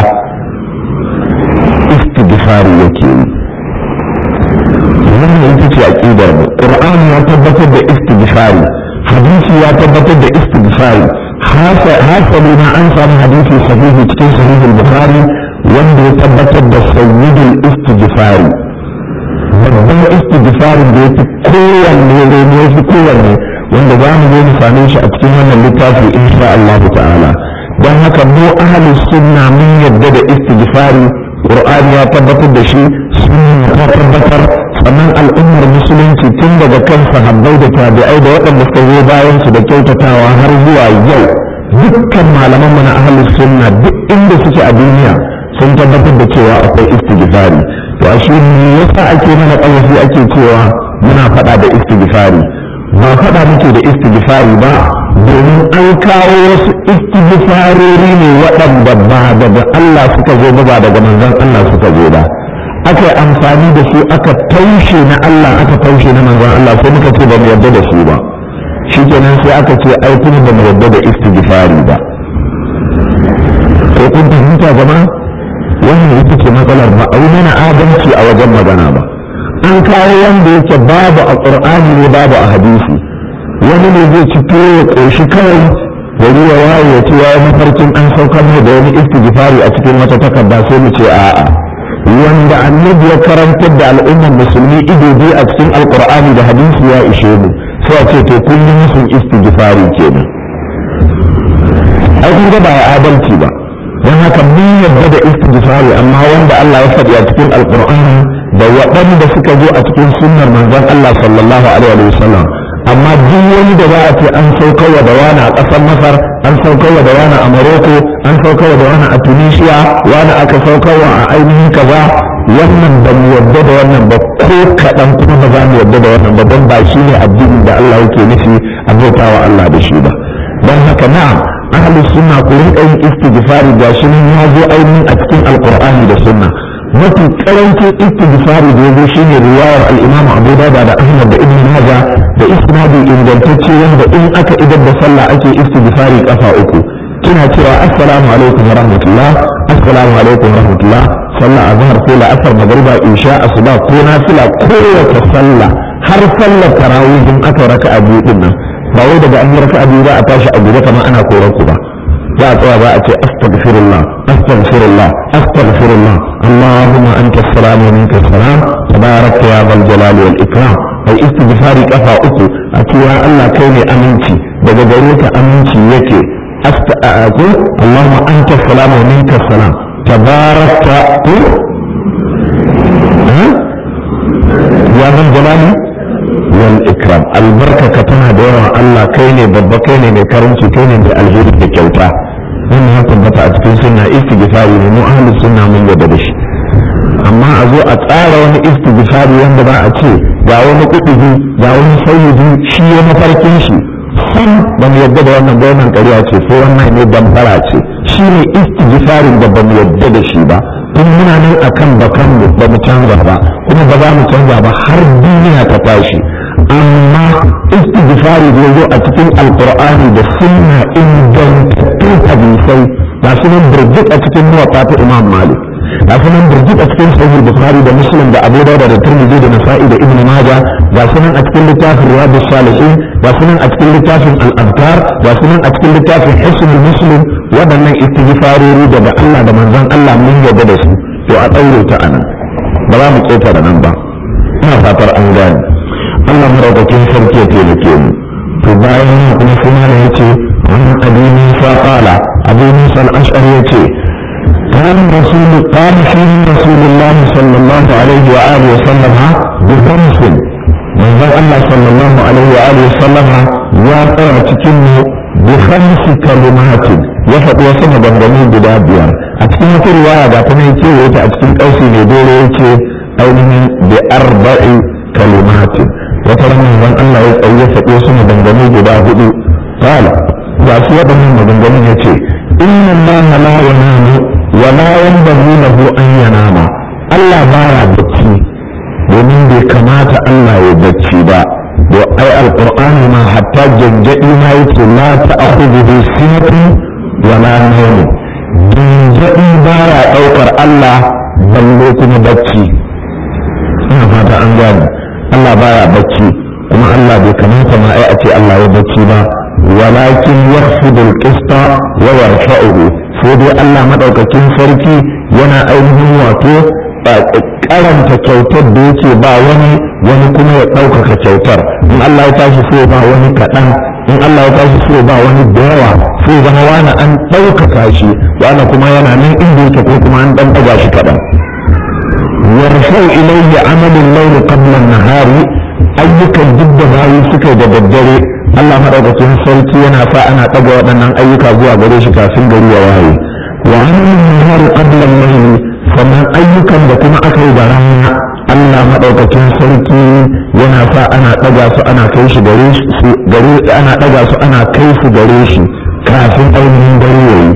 istighfari yake yi wannan ita ce aqidar mu qur'ani ya tabbatar da istighfari hadisi ya tabbatar da istighfari hasali ma an samu hadisi sahihi cikin sahih al-bukhari wanda ya tabbatar da sayyidul istighfari babban istighfarin da ya fi kowanne rene ya fi kowanne wanda za mu zo mu same shi a cikin wannan littafi insha Allah ta'ala don haka mu ahli sunna mun yadda da istighfari qur'ani ya tabbatar da shi sunna ta tabbatar sannan al'ummar musulunci tun daga kan sahabbai da tabi'ai da waɗanda suka zo bayan su da kyautatawa har zuwa yau dukkan malaman mu na ahlus sunna duk inda suke a duniya sun tabbatar da cewa akwai istighfari to a shi me yasa ake mana ƙarfi ake cewa muna faɗa da istighfari ba faɗa muke da istighfari ba domin an kawo wasu istighfarori ne waɗanda ba daga Allah suka zo ba ba daga manzon Allah suka zo ba aka yi amfani da su aka taushe na Allah aka taushe na manzon Allah sai muka ce ba mu yarda da su ba shikenan sai aka ce ai kuma ba mu yarda da istighfari ba ko kun fahimta jama'a wannan ita ce matsalar ba a yi mana adalci a wajen magana ba an kawo wanda yake babu a qur'ani ne babu a hadisi wani ne zai ci tuwo ya ƙoshi kawai gari ya waye ya ce ya yi mafarkin an saukar mai da wani istighfari a cikin wata takarda sai mu ce a'a wanda annabi ya karantar da al'ummar musulmi ido biyu a cikin alkur'ani da hadisi ya ishe mu sai a ce to kun yi musun istighfari kenan ai kun ga ba ya adalci ba don haka mun yarda da istighfari amma wanda Allah ya faɗi a cikin alkur'ani da waɗanda suka zo a cikin sunnar manzon Allah sallallahu alaihi wa sallam amma duk wani da za a ce an saukarwa da wani a ƙasar masar an saukarwa da wani a maroko an saukarwa da wani a tunisia wani aka saukarwa a ainihin kaza wannan ba mu yarda da wannan ba ko kaɗan kuma ba za mu yarda da wannan ba don ba shi ne addinin da Allah yake nufi a bautawa Allah da shi ba don haka na'am ahli sunna ku rinka yin istighfari ga shi nan ya zo ainihin a cikin alqur'ani da sunna mafi karancin istighfari da yazo shine riwayar al-Imam Abu Dawud da Ahmad da Ibn Majah da isnadi ingantacce wanda in aka idar da sallah ake istighfari kafa uku kina cewa assalamu alaikum wa rahmatullah assalamu alaikum wa rahmatullah sallah azhar ko la'asar magriba isha asuba ko nafila kowace sallah har sallar tarawih in aka raka'a biyu din nan ba wai daga an yi raka'a biyu za a tashi a guje kamar ana koran ku ba za a tsaya za a ce astaghfirullah astaghfirullah astaghfirullah allahumma anta salam wa minka salam tabarakta ya zal jalali wal ikram ai istighfari kafa uku a cewa Allah kai ne aminci daga gare ka aminci yake astagfir allahumma anta salam wa minka salam tabarakta ku ya zal jalali wal ikram albarkaka tana da yawan Allah kai ne babba kai ne mai karanci kai ne mai alheri da kyauta wannan ya tabbata a cikin sunna istighfari ne mu ahlus sunna mun yarda da shi amma a zo a tsara wani istighfari wanda ba a ce ga wani kudubi ga wani sayyidi shi ya mafarkin shi sam ba mu yadda da wannan gwamnan ƙarya ce ko wannan ne damfara ce shi ne istighfarin da ba mu yadda da shi ba tun muna nan akan bakan mu ba mu canza ba kuma ba za mu canza ba har duniya ta tashi amma istighfari da zo a cikin alqur'ani da sunna ingantattun hadisai ga su nan birjik a cikin muwatta ta imam malik ga su nan birjik a cikin sahih bukhari da muslim da abu dawud da tirmidhi da nasa'i da ibnu maja ga su nan a cikin littafin riyadus salihin ga su nan a cikin littafin al-adkar ga su nan a cikin littafin hisnul muslim waɗannan istighfarori daga Allah da manzon Allah mun yarda da su to a ɗaure ta anan ba za mu ƙetare nan ba ina fatar an gane Allah madaukakin sarki ya taimake mu to bayan nan kuma sai malam yace wannan abi Musa qala abu Musa al-Ash'ari yace كان رسول قال فيه رسول الله صلى الله عليه وآله وسلم بخمس من ذا الله صلى الله عليه وآله وسلم يا ترى تكنه بخمس كلمات يفق وسم بندمي بدا بيار أتكلم في رواية باتنا يتي ويتا أتكلم أوسي ندور يتي أوله بأربع كلمات وترى من ذا الله يفق وسم بندمي بدا هدو قال وأسوأ من بندمي يتي إن الله لا ينام ولا ينبغي له أن ينام Allah baya bacci domin bai kamata Allah ya bacci ba da ai alqur'ani ma hatta janjadi ma yake la ta'khudhu sinatun wala nawm janjadi baya daukar Allah balle kuma bacci ina fata an gane Allah baya bacci kuma Allah bai kamata ma ai a ce Allah ya bacci ba walakin yakhfidu al-qista wa yarfa'uhu sai dai Allah madaukakin sarki yana ainihin wato karanta kyautar da yake ba wani wani kuma ya ɗaukaka kyautar in Allah ya tashi so ba wani kaɗan in Allah ya tashi so ba wani da yawa sai zama wani an ɗaukaka shi wani kuma yana nan inda yake ko kuma an ɗan ɗaga shi kaɗan yarfau ilayya amalin laili qabla nahari ayyukan duk da bayi suka da daddare Allah madaukakin sarki yana sa ana ɗaga waɗannan ayyuka zuwa gare shi kafin gari ya waye wa amalin nahari qabla al-layli sannan ayyukan da kuma aka yi da rana Allah maɗaukakin sarki yana sa ana ɗaga su ana kai shi gare su gare ana ɗaga su ana kai su gare shi kafin ainihin dare yayi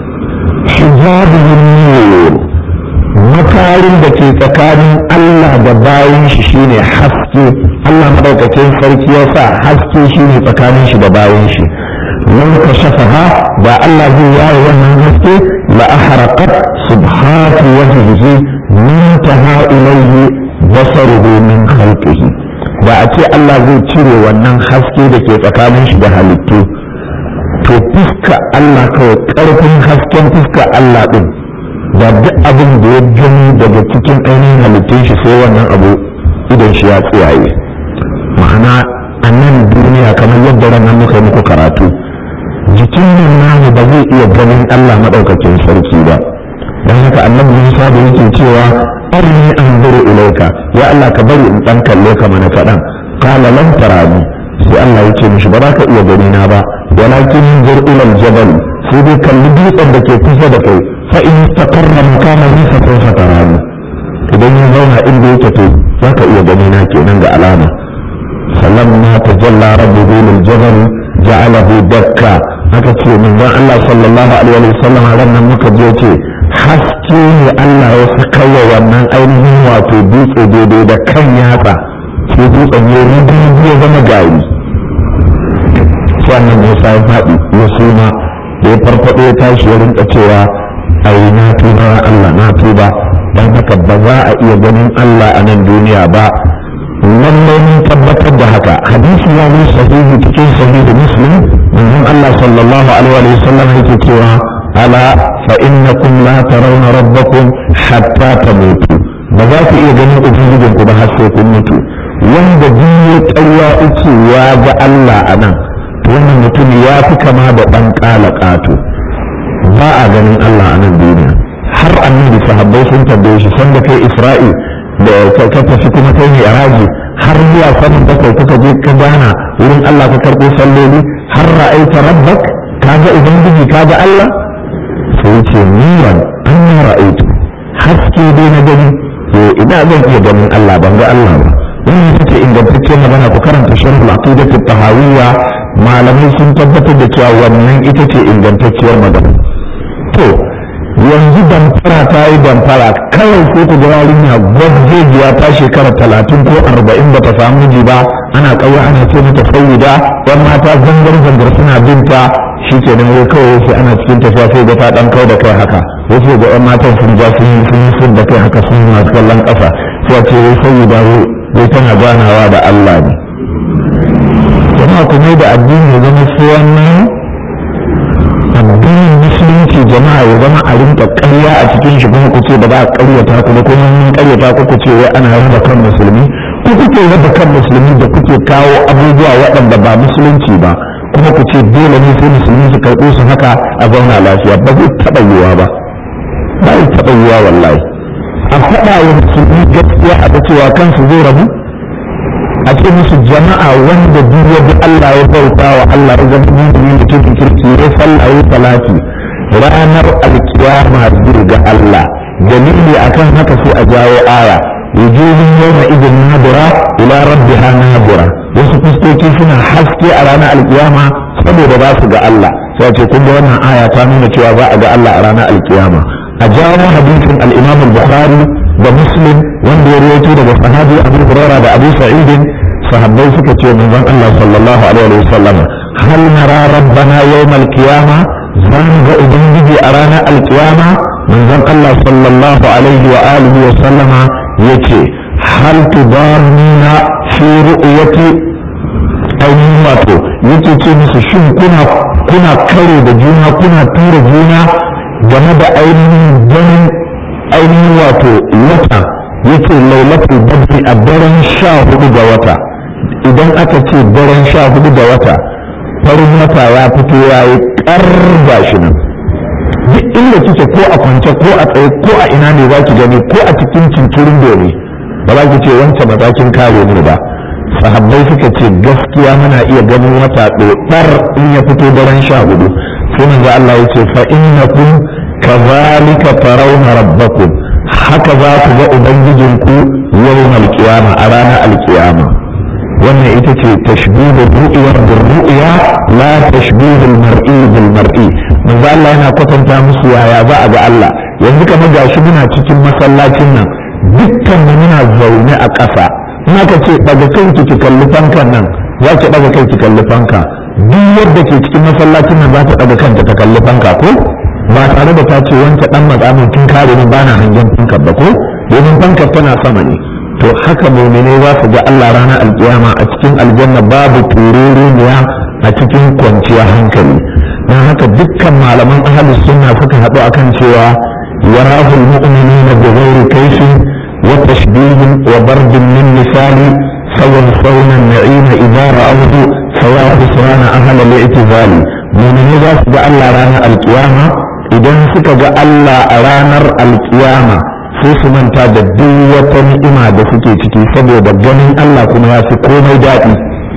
hijabun nur makarin da ke tsakanin Allah da bayan shi shine haske Allah maɗaukakin sarki ya sa haske shine tsakanin shi da bayan shi man kashafaha da Allah zai yaye wannan haske la ahraqat subhatu wajhihi muntaha ilayhi basaruhu min khalqihi da a ce Allah zai cire wannan haske da ke tsakanin shi da halittu to fuska Allah kawai karfin hasken fuska Allah din da duk abin da ya gani daga cikin ainihin halittun shi sai wannan abu idan shi ya tsiyaye ma'ana a nan duniya kamar yadda ranar muka muku karatu jikin nan namu ba zai iya ganin Allah maɗaukakin sarki ba don haka annabi Musa da yake cewa arni an zuru ilaika ya Allah ka bari in dan kalle ka mana kaɗan qala lan tarani sai Allah ya ce mishi ba za ka iya gani na ba walakin zur ila aljabal sai dai kalli dutsen da ke kusa da kai fa in istaqarra makanahu fa sawfa tarani idan ya zauna inda yake to za ka iya gani na kenan ga alama فلما تجلى ربه للجبل جعله دكا haka ce manzon Allah sallallahu alaihi wa sallam ran nan muka je ce haske ne Allah ya saka wa wannan ainihin wato dutse daidai da kan yatsa sai dutsen ya rubu ya zama gari sai annan Musa ya faɗi ya suma da ya farfaɗo ya tashi ya rinka cewa ai na tuba Allah na tuba dan haka ba za a iya ganin Allah a nan duniya ba lallai mun tabbatar da haka hadisi ya zo sahihi cikin sahihi muslim manzon Allah sallallahu alaihi wa sallam yake cewa ala fa innakum la tarawna rabbakum hatta tamutu ba za ku iya ganin ubangijin ku ba har sai kun mutu wanda biyu ƙarya uku ya ga Allah a nan to wannan mutum ya fi kama da ɗan ƙala ƙato ba a ganin Allah a nan duniya har annabi sahabbai sun tambaye shi sanda kai Isra'il da ka tafi kuma kai ne raji har zuwa sanin bakwai kuka je ka gana wurin Allah ka karɓo salloli har ra'aita rabbak kaga ubangiji kaga Allah sai ce nuran an ra'aitu haske dai na gani to ina zan iya ganin Allah ban ga Allah ba wannan ita ce ingantacciyar magana ku karanta sharh al-aqidah tahawiyya malamai sun tabbatar da cewa wannan ita ce ingantacciyar magana to yanzu damfara ta yi damfara kawai sai ku ga yarinya gwajjejiya ta shekara talatin ko arba'in ba ta samu miji ba ana ƙauye ana ce mata sayyida yan mata zangar zangar suna binta shi ke nan wai kawai sai ana cikin tafiya sai ga ta ɗan kau da kai haka wasu ga yan matan sun ja sun yi sun yi sun da kai haka sun masu kallon ƙasa sai a ce wai sayyida wai tana ganawa da Allah ne jama'a ku mai da addini ya zama su wannan addinin musulunci jama'a ya zama a rinka ƙarya a cikin shi kuma ku ce ba za a ƙaryata ku ba kuma mun ƙaryata ku ku ce wai ana raba kan musulmi ku kuke raba kan musulmi da kuke kawo abubuwa waɗanda ba musulunci ba kuma ku ce dole ne sai musulmi su karɓo su haka a zauna lafiya ba zai taɓa yiwuwa ba ba zai taɓa yiwuwa wallahi a faɗa wa musulmi gaskiya a ta cewa kansu zai rabu a ce musu jama'a wanda duk ya bi Allah ya bauta wa Allah ya zama mu'mini mutumin kirki ya sallah ya salati ranar alkiyama zai ga Allah dalili akan haka sai a jawo aya wujuhun yawma idin nadira ila rabbiha nadira wasu fuskoki suna haske a ranar alkiyama saboda ba su ga Allah sai ce kun ga wannan aya ta nuna cewa za a ga Allah a ranar alkiyama a jawo hadisin al-Imam al-Bukhari da Muslim wanda ya rawaito daga sahabi Abu Hurairah da Abu Sa'id sahabbai suka ce manzon Allah sallallahu alaihi wa sallam hal nara rabbana yawm al-qiyama zan ga ubangiji a ranar al-qiyama manzon Allah sallallahu alaihi wa alihi wa sallama yace hal tudarnina fi ru'yati ainihin wato yake ce musu shin kuna kuna karo da juna kuna tura juna game da ainihin ganin ainihin wato wata yake lailatul badri a daren sha hudu ga wata idan aka ce daren sha hudu ga wata farin wata ya fito ya yi karba shi nan duk inda kike ko a kwance ko a tsaye ko a ina ne za ki gani ko a cikin cinturin dole ba za ki ce wancan matakin kare mu ba sahabbai suka ce gaskiya muna iya ganin wata ɗoɗar in ya fito daren sha hudu sai manzo Allah ya ce fa innakum kazalika tarawna rabbakum haka za ku ga ubangijinku yawm alqiyama a ranar alqiyama wannan ita ce tashbihu ru'ya bil ru'ya la tashbihu al mar'i bil mar'i manzo Allah yana kwatanta musu yaya za a ga Allah yanzu kamar gashi muna cikin masallacin nan dukkan mu muna zaune a ƙasa in aka ce daga kanki ki kalli fankan nan za ki daga kai ki kalli fanka duk yadda ke cikin masallacin nan za ta daga kanta ta kalli fanka ko ba tare da ta ce wanke dan matsamin kin kare ni bana hangen fankar ba ko domin fankar tana sama ne to haka mu'mine za su ga Allah ranar alkiyama a cikin aljanna babu tururuniya a cikin kwanciyar hankali don haka dukkan malaman ahlus sunna suka haɗu akan cewa yarahul mu'minina bi ghairi kaifin wa tashbihin wa bardin min misali sawan saunan na'ima idza ra'awhu sawa khusrana ahla al-i'tizali mu'mini za su ga Allah ranar alkiyama idan suka ga Allah a ranar alkiyama sai su manta da duk wata ni'ima da suke ciki saboda ganin Allah kuma ya fi komai daɗi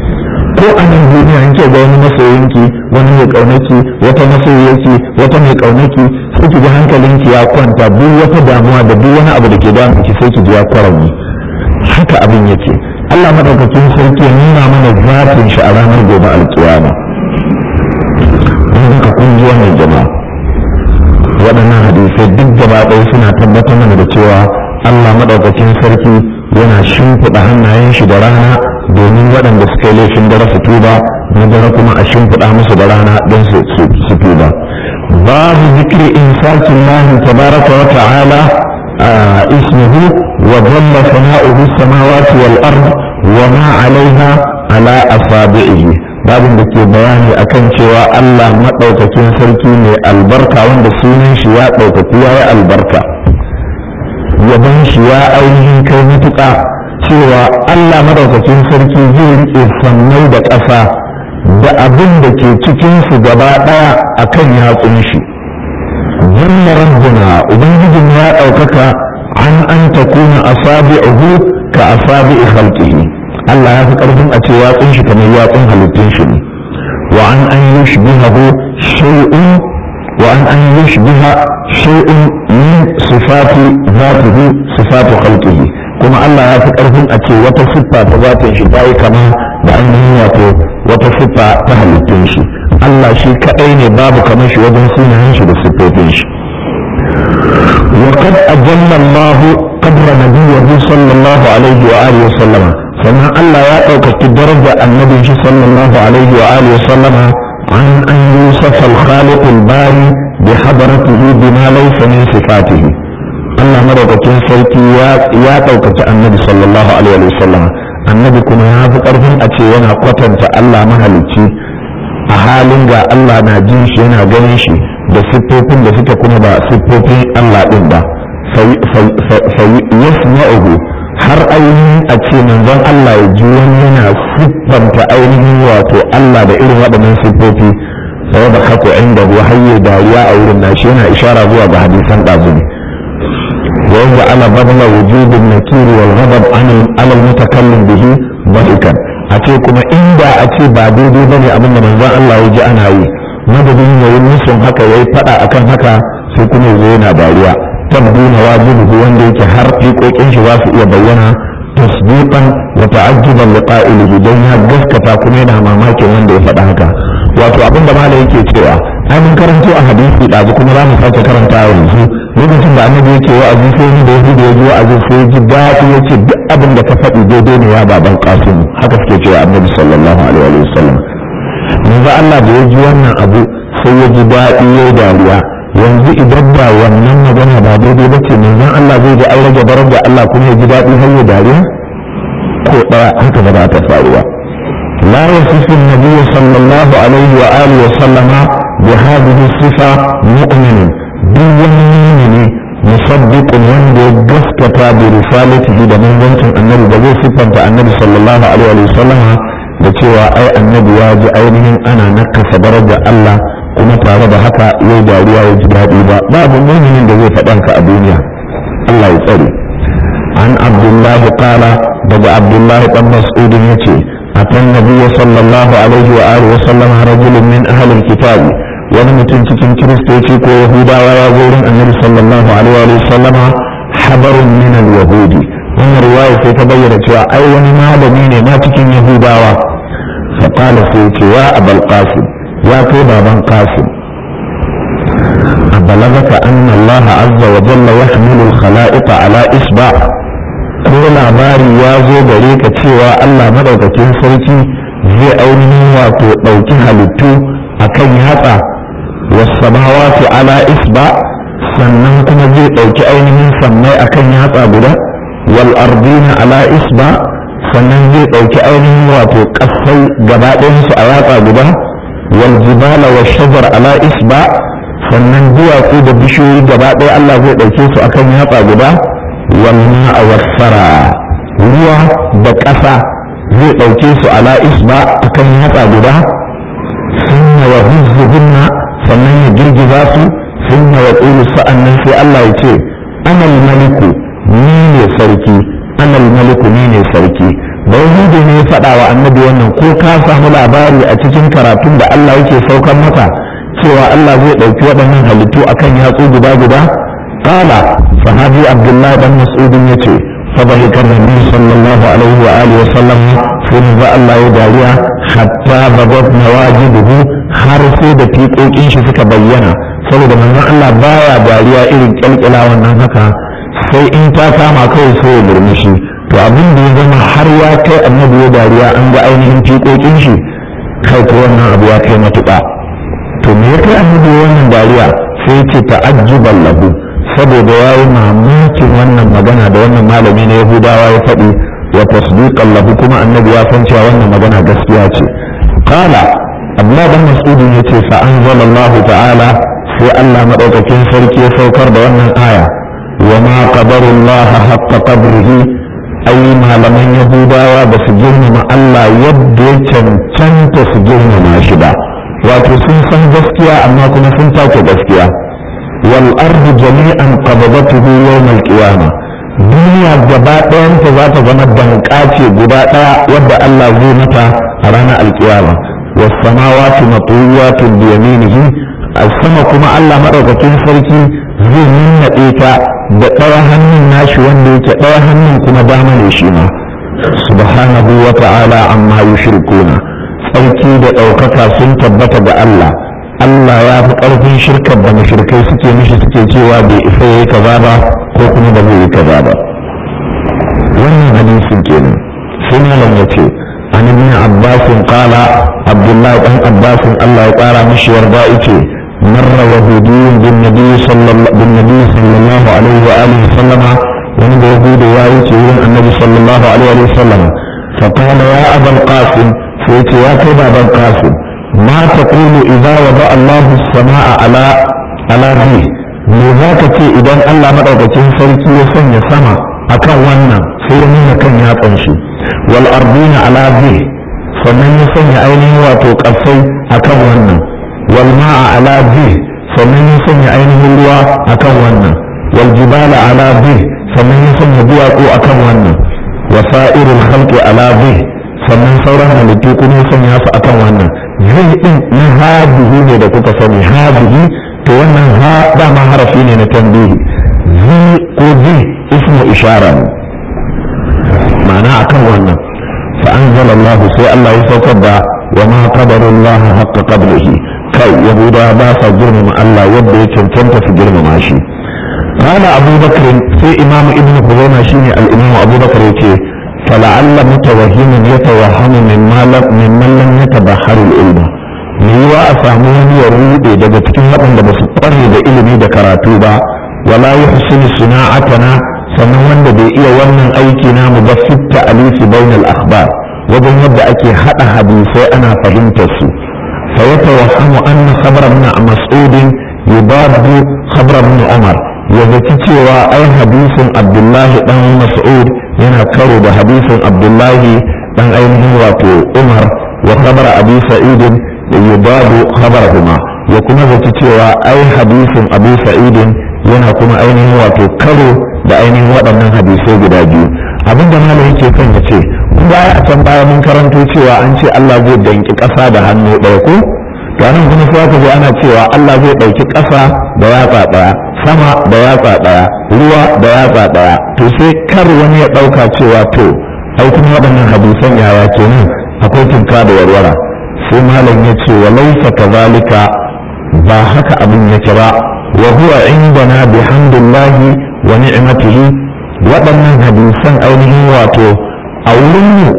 ko a nan duniya in ke ga wani masoyinki wani mai ƙaunaki wata masoyiyarki wata mai ƙaunaki sai ki ji hankalinki ya kwanta duk wata damuwa da duk wani abu da ke damun ki sai ki ji ya kwaranni haka abin yake Allah madaukakin sarki ya nuna mana zafin shi a ranar gobe alkiyama in ka kunji wannan jama'a waɗannan hadisai duk gaba ɗaya suna tabbatar mana da cewa Allah maɗaukakin sarki yana shimfiɗa hannayen shi da rana domin waɗanda suka yi laifin dare su tuba na dare kuma a shimfiɗa musu da rana don su tuba babu zikri insakin lahi tabaraka wa ta'ala ismuhu wa dhalla sana'uhu samawati wal ard wa ma 'alayha ala asabi'ihi babin da ke bayani akan cewa Allah maɗaukakin sarki mai albarka wanda sunan shi ya ɗaukaku ya yi albarka yaban shi ya ainihin kai matuƙa cewa Allah maɗaukakin sarki zai riƙe sannai da ƙasa da abin da ke cikinsu gaba ɗaya a kan yatsun shi jalla rabbuna ubangijin ya ɗaukaka an an takuna asabi'uhu ka asabi'i khalqihi Allah ya fi ƙarfin a ce yatsun shi kamar yatsun halittun shi ne wa an an yushbihahu shay'un wa an an yushbiha shay'un min sifati zatihi sifatu khalqihi kuma Allah ya fi ƙarfin a ce wata siffa ta zatin shi ta yi kama da ainihin wato wata siffa ta halittun shi Allah shi kaɗai ne babu kamar shi wajen sunayen shi da siffofin shi وقد أجل الله قدر نبيه صلى الله عليه وآله وسلم فما الله يأتوك درجة النبي صلى الله عليه وآله وسلم عن أن يوصف الخالق الباري بحضرته بما ليس من صفاته Allah madaukakin sarki ya ɗaukaci annabi sallallahu alaihi wa sallam annabi kuma ya fi ƙarfin a ce yana kwatanta Allah mahalicci a halin ga Allah na jin shi yana ganin shi da siffofin da suke kuma ba siffofin Allah ɗin ba yasma'uhu har ainihin a ce manzon Allah ya ji wani yana siffanta ainihin wato Allah da irin waɗannan siffofi sai da kako inda ruwa hayye dariya a wurin nashi yana ishara zuwa ga hadisan ɗazu ne ويجعل بذل وجود النكير والغضب عن على المتكلم به ضحكا ace kuma inda a ce ba daidai bane abin da manzon Allah ya ji ana yi madadin yayi musun haka yayi fada akan haka sai kuma yazo yana dariya tabbu na wajibi wanda yake har fiƙoƙin shi za su iya bayyana tasdiqan wa ta'ajjuban li qa'ilihi dan ya gaskata kuma yana mamakin wanda ya faɗa haka wato abin da malai yake cewa ai mun karanto a hadisi ɗazu kuma za mu sake karanta yanzu lokacin da annabi yake wa'azi sai ni da yahudu ya ji wa'azi sai ya ji daɗi ya ce duk abin da ka faɗi daidai ne ya baban kasim haka suke cewa annabi sallallahu alaihi wa sallam yanzu Allah da ya ji wannan abu sai ya ji daɗi ya yi dariya yanzu idan ba wannan magana ba daidai ba ce manzon Allah zai ji an rage barar da Allah kuma ya ji daɗi har ya dariya ko ɗaya haka ba za ta faruwa لا يصف النبي صلى الله عليه وآله وسلم بهذه الصفة مؤمن دون مؤمن مصدق وندي قسكة برسالته da manzancin annabi da zai siffanta annabi sallallahu alaihi wa sallam da cewa ai annabi ya ji ainihin ana nakasa daraja Allah kuma tare da haka yau dariya ya ji daɗi ba babu muminin da zai faɗanka a duniya Allah ya tsare an abdullahi qala daga abdullahi dan mas'udin yace أتى النبي صلى الله عليه وآله وسلم رجل من أهل الكتاب ونمتن تكن كريستوتي كو يهودا ويقول النبي صلى الله عليه وآله وسلم حبر من اليهود ومن رواية تبين أي ونما لمين ما تكن يهودا فقال سيتي يا أبا القاسم يا كيبا بن قاسم أبلغك أن الله عز وجل يحمل الخلائق على إصبع ko labari ya zo gare ka cewa Allah madaukakin sarki zai ainihin wato ɗauki halittu a kan yatsa wasamawati ala isba sannan kuma zai ɗauki ainihin sammai a kan yatsa guda wal ardina ala isba sannan zai ɗauki ainihin wato ƙasai gaba ɗayansu a yatsa guda wal jibala wa shajar ala isba sannan duwatsu da bishiyoyi gaba ɗaya Allah zai ɗauke su akan yatsa guda والماء والثرى ruwa da ƙasa zai ɗauke su ala isba akan yatsa guda sunna wa huzzuhunna sannan ya girgiza su sunna wa ƙulu sa'annan sai Allah ya ce anal maliku ni ne sarki anal maliku ni ne sarki da yahudu ne ya faɗa wa annabi wannan ko ka samu labari a cikin karatun da Allah yake saukar maka cewa Allah zai ɗauki waɗannan halittu akan yatsu guda guda قال صحابي عبد الله بن مسعود يتي فضحك النبي صلى الله عليه وآله وسلم ثم الله يدعي حتى بدت نواجده har sai da fiƙoƙin shi suka bayyana saboda manzon Allah baya dariya irin kyalkyala wannan haka sai in ta kama kawai sai ya murmushi to abin da ya zama har ya kai annabi ya dariya an ga ainihin fiƙoƙin shi kai ko wannan abu ya kai matuƙa to me ya kai annabi wannan dariya sai ya ce ta'ajjuban lahu saboda ya yi mamakin wannan magana da wannan malami na yahudawa ya faɗi wa tasdiqan lahu kuma annabi ya san cewa wannan magana gaskiya ce qala abdullah dan mas'ud yace fa anzalallahu ta'ala sai Allah madaukakin sarki ya saukar da wannan aya wa ma qadarullaha haqqa qadrihi ai malaman yahudawa ba su girmama Allah yadda ya cancanta su girmama shi ba wato sun san gaskiya amma kuma sun take gaskiya والأرض جميعا قبضته يوم القيامة duniya gaba ɗayanta za ta zama danƙace guda ɗaya wadda Allah zai mata a ranar alƙiyama wasamawati matuyatun bi yaminihi a sama kuma Allah maɗaukakin sarki zai nannaɗe ta da ɗaya hannun nashi wanda yake ɗaya hannun ko kuma dama ne shi ma subhanahu wa ta'ala amma yushrikuna tsarki da ɗaukaka sun tabbata ga Allah Allah ya fi ƙarfin shirkar da mashirkai suke mishi suke cewa bai isa yayi kaza ba ko kuma ba zai yi kaza ba wannan hadisin kenan sai malam ya ce an ibn abbas qala abdullahi dan abbas Allah ya ƙara mishi yarda yace marra yahudiyyun bin nabi sallallahu bin nabi sallallahu alaihi wa alihi sallama wani da yahudu ya wuce wurin annabi sallallahu alaihi wa sallama fa qala ya abul qasim sai ya ce ya kai baban qasim ما تقول إذا وضع الله السماء على على ذي me za ka ce idan Allah maɗaukacin sarki ya sanya sama akan wannan sai ya nuna kan yatsan shi wal ardina ala zi sannan ya sanya ainihin wato ƙasai akan wannan wal ma'a ala zi sannan ya sanya ainihin ruwa akan wannan wal jibala ala zi sannan ya sanya duwatsu akan wannan wasa'irul khalqi ala zi sannan sauran halittu kuma ya sanya su akan wannan zai din na hadihi ne da kuka sani hadihi to wannan ha dama harafi ne na tambihi zi ko zi ismu ishara ne ma'ana akan wannan fa anzala Allah sai Allah ya saukar da wa ma qadarullah haqqa qadrihi kai yahuda ba sa girmama Allah yadda ya cancanta su girmama shi قال أبو بكر في إمام ابن خزيمة شيني الإمام أبو بكر يقول فلعل متوهم يتوهم مما لم ممن لم يتبحر العلم yiwa a samu wani ya rude daga cikin waɗanda ba su ƙware da ilimi da karatu ba wala ya husini suna'atana sannan wanda bai iya wannan aiki namu ba fitta alifi bainal akhbar wajen yadda ake haɗa hadisai ana fahimtar su fa ya tawahhamu anna khabar ibn mas'ud yubadu khabar ibn umar ya zaci cewa ai hadisin abdullahi dan mas'ud yana karo da hadisin abdullahi dan ainihin wato umar wa khabar abi sa'id yubadu khabarahuma ya kuma zaci cewa ai hadisin abu sa'id yana kuma ainihin wato karo da ainihin waɗannan hadisai guda biyu abinda malam yake kan ya ce baya a can baya mun karanto cewa an ce Allah zai danki ƙasa da hannu ɗaya ko to anan kuma sai aka ana cewa Allah zai ɗauki ƙasa da yatsa ɗaya sama da yatsa ɗaya ruwa da yatsa ɗaya to sai kar wani ya ɗauka cewa to ai kuma waɗannan hadisan yaya kenan akwai tunka da warwara sai malam ya ce wa laisa kazalika ba haka abin yake ba wa huwa indana bihamdillahi wa ni'matihi waɗannan hadisan ainihin wato a wurinmu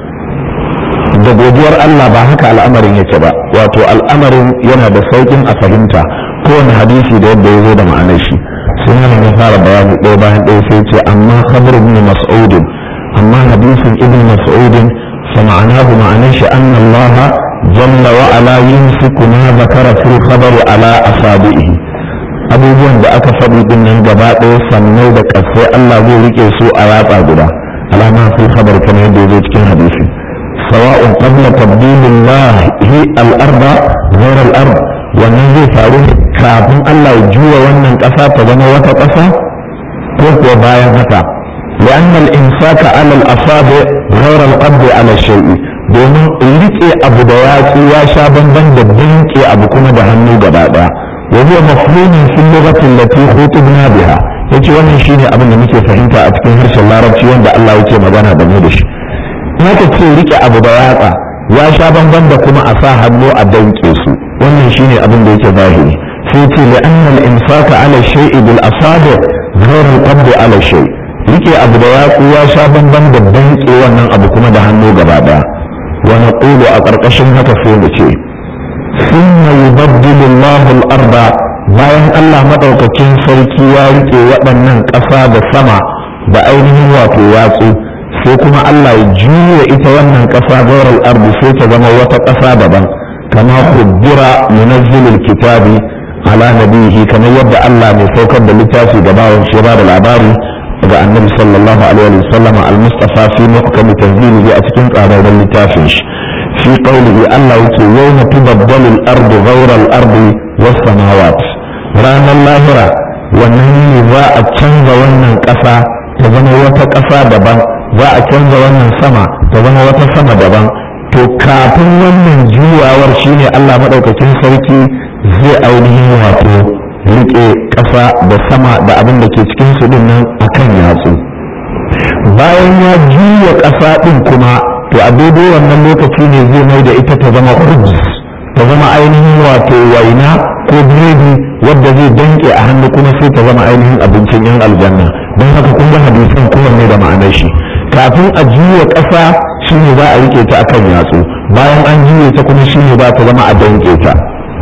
da godiyar Allah ba haka al'amarin yake ba wato al'amarin yana da saukin a fahimta kowane hadisi da yadda ya zo da ma'anar shi sun yana ya fara bayani ɗaya bayan ɗaya sai ce amma khabar ibn mas'udin amma hadisin ibn mas'udin fa ma'anahu ma'anar shi anna Allah jalla wa ala yumsiku ma zakara fil khabari ala asabihi abubuwan da aka faɗi din nan gaba ɗaya sannai da ƙasai Allah zai rike su a yatsa guda alama fil khabar kamar yadda ya zo cikin hadisi سواء قبل تبديل الله هي الأرض غير الأرض wannan zai faru kafin Allah ya juya wannan ƙasa ta zama wata ƙasa ko kuwa bayan haka لأن الإمساك على الأصابع غير القبض على الشيء domin rike abu da yatsu ya sha bamban da danke abu kuma da hannu gaba daya wa huwa mafhumin fil lughati allati khutibna biha yace wannan shine abin da muke fahimta a cikin harshen larabci wanda Allah yake magana da mu da shi haka ce rike abu da yatsa ya sha bamban da kuma a sa hannu a danke su wannan shine abin da yake zahiri sai ce li anna al imsaka ala shay'i bil asabi ghayr al qabd ala shay rike abu da yatsu ya sha bamban da danke wannan abu kuma da hannu gaba daya wa naqulu a karkashin haka sai mu ce thumma yubaddilu Allahu al arda bayan Allah madaukakin sarki ya rike waɗannan ƙasa da sama da ainihin wato yatsu sai kuma Allah ya juya ita wannan ƙasa gaurar ardi sai ta zama wata ƙasa daban kama kuddira munazzilul kitabi ala nabihi kamar yadda Allah mai saukar da littafi da bawon shi ba da labari ga annabi sallallahu alaihi wa sallam al-mustafa fi muhkam tanzilihi a cikin tsararren littafin shi fi qawlihi Allah yake yawma tubaddalu al-ardu ghayra al-ardi was samawat ranar lahira wannan ne za a canza wannan ƙasa ta zama wata ƙasa daban za a canza wannan sama ta zama wata sama daban to kafin wannan juyawar shine Allah maɗaukakin sarki zai ainihin wato riƙe ƙasa da sama da abin da ke cikin su din nan akan yatsu bayan ya juya ƙasa ɗin kuma to a daidai wannan lokaci ne zai mai da ita ta zama hujj ta zama ainihin wato waina ko biredi wadda zai danke a hannu kuma sai ta zama ainihin abincin yan aljanna don haka kun ga hadisin kowanne da ma'anar shi kafin a juya ƙasa shine za a rike ta akan yatsu bayan an juye ta kuma shine za ta zama a danke ta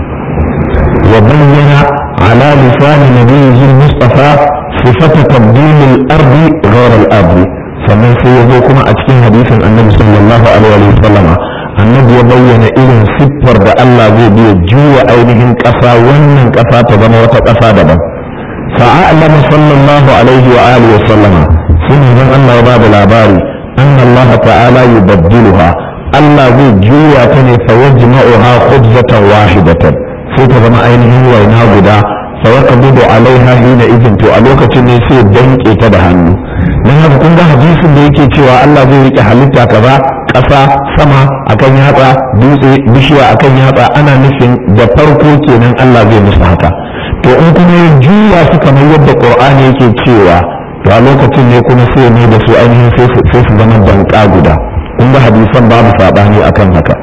wa bayyana ala lisani nabiyyi mustafa sifata tabdil al-ardi ghayr al-ardi sannan sai ya zo kuma a cikin hadisin annabi sallallahu alaihi wa sallama annabi ya bayyana irin siffar da Allah zai biya juya ainihin ƙasa wannan ƙasa ta zama wata ƙasa daban fa'alama sallallahu alaihi wa alihi wa sallama sun zan Allah ya bada labari anna Allah ta'ala yubaddiluha Allah zai juya ta ne fa yajma'uha khubzatan wahidatan sai ta zama ainihin waina guda fa yaqbidu alaiha hina idin to a lokacin ne sai danke ta da hannu dan haka kun ga hadisin da yake cewa Allah zai rike halitta kaza ƙasa sama akan yatsa dutse bishiya akan yatsa ana nufin da farko kenan Allah zai musu haka to in kuma ya juya su kamar yadda Qur'ani yake cewa to a lokacin ne kuma sai ne da su ainihin sai su zama danka guda kun ga hadisan babu sabani akan haka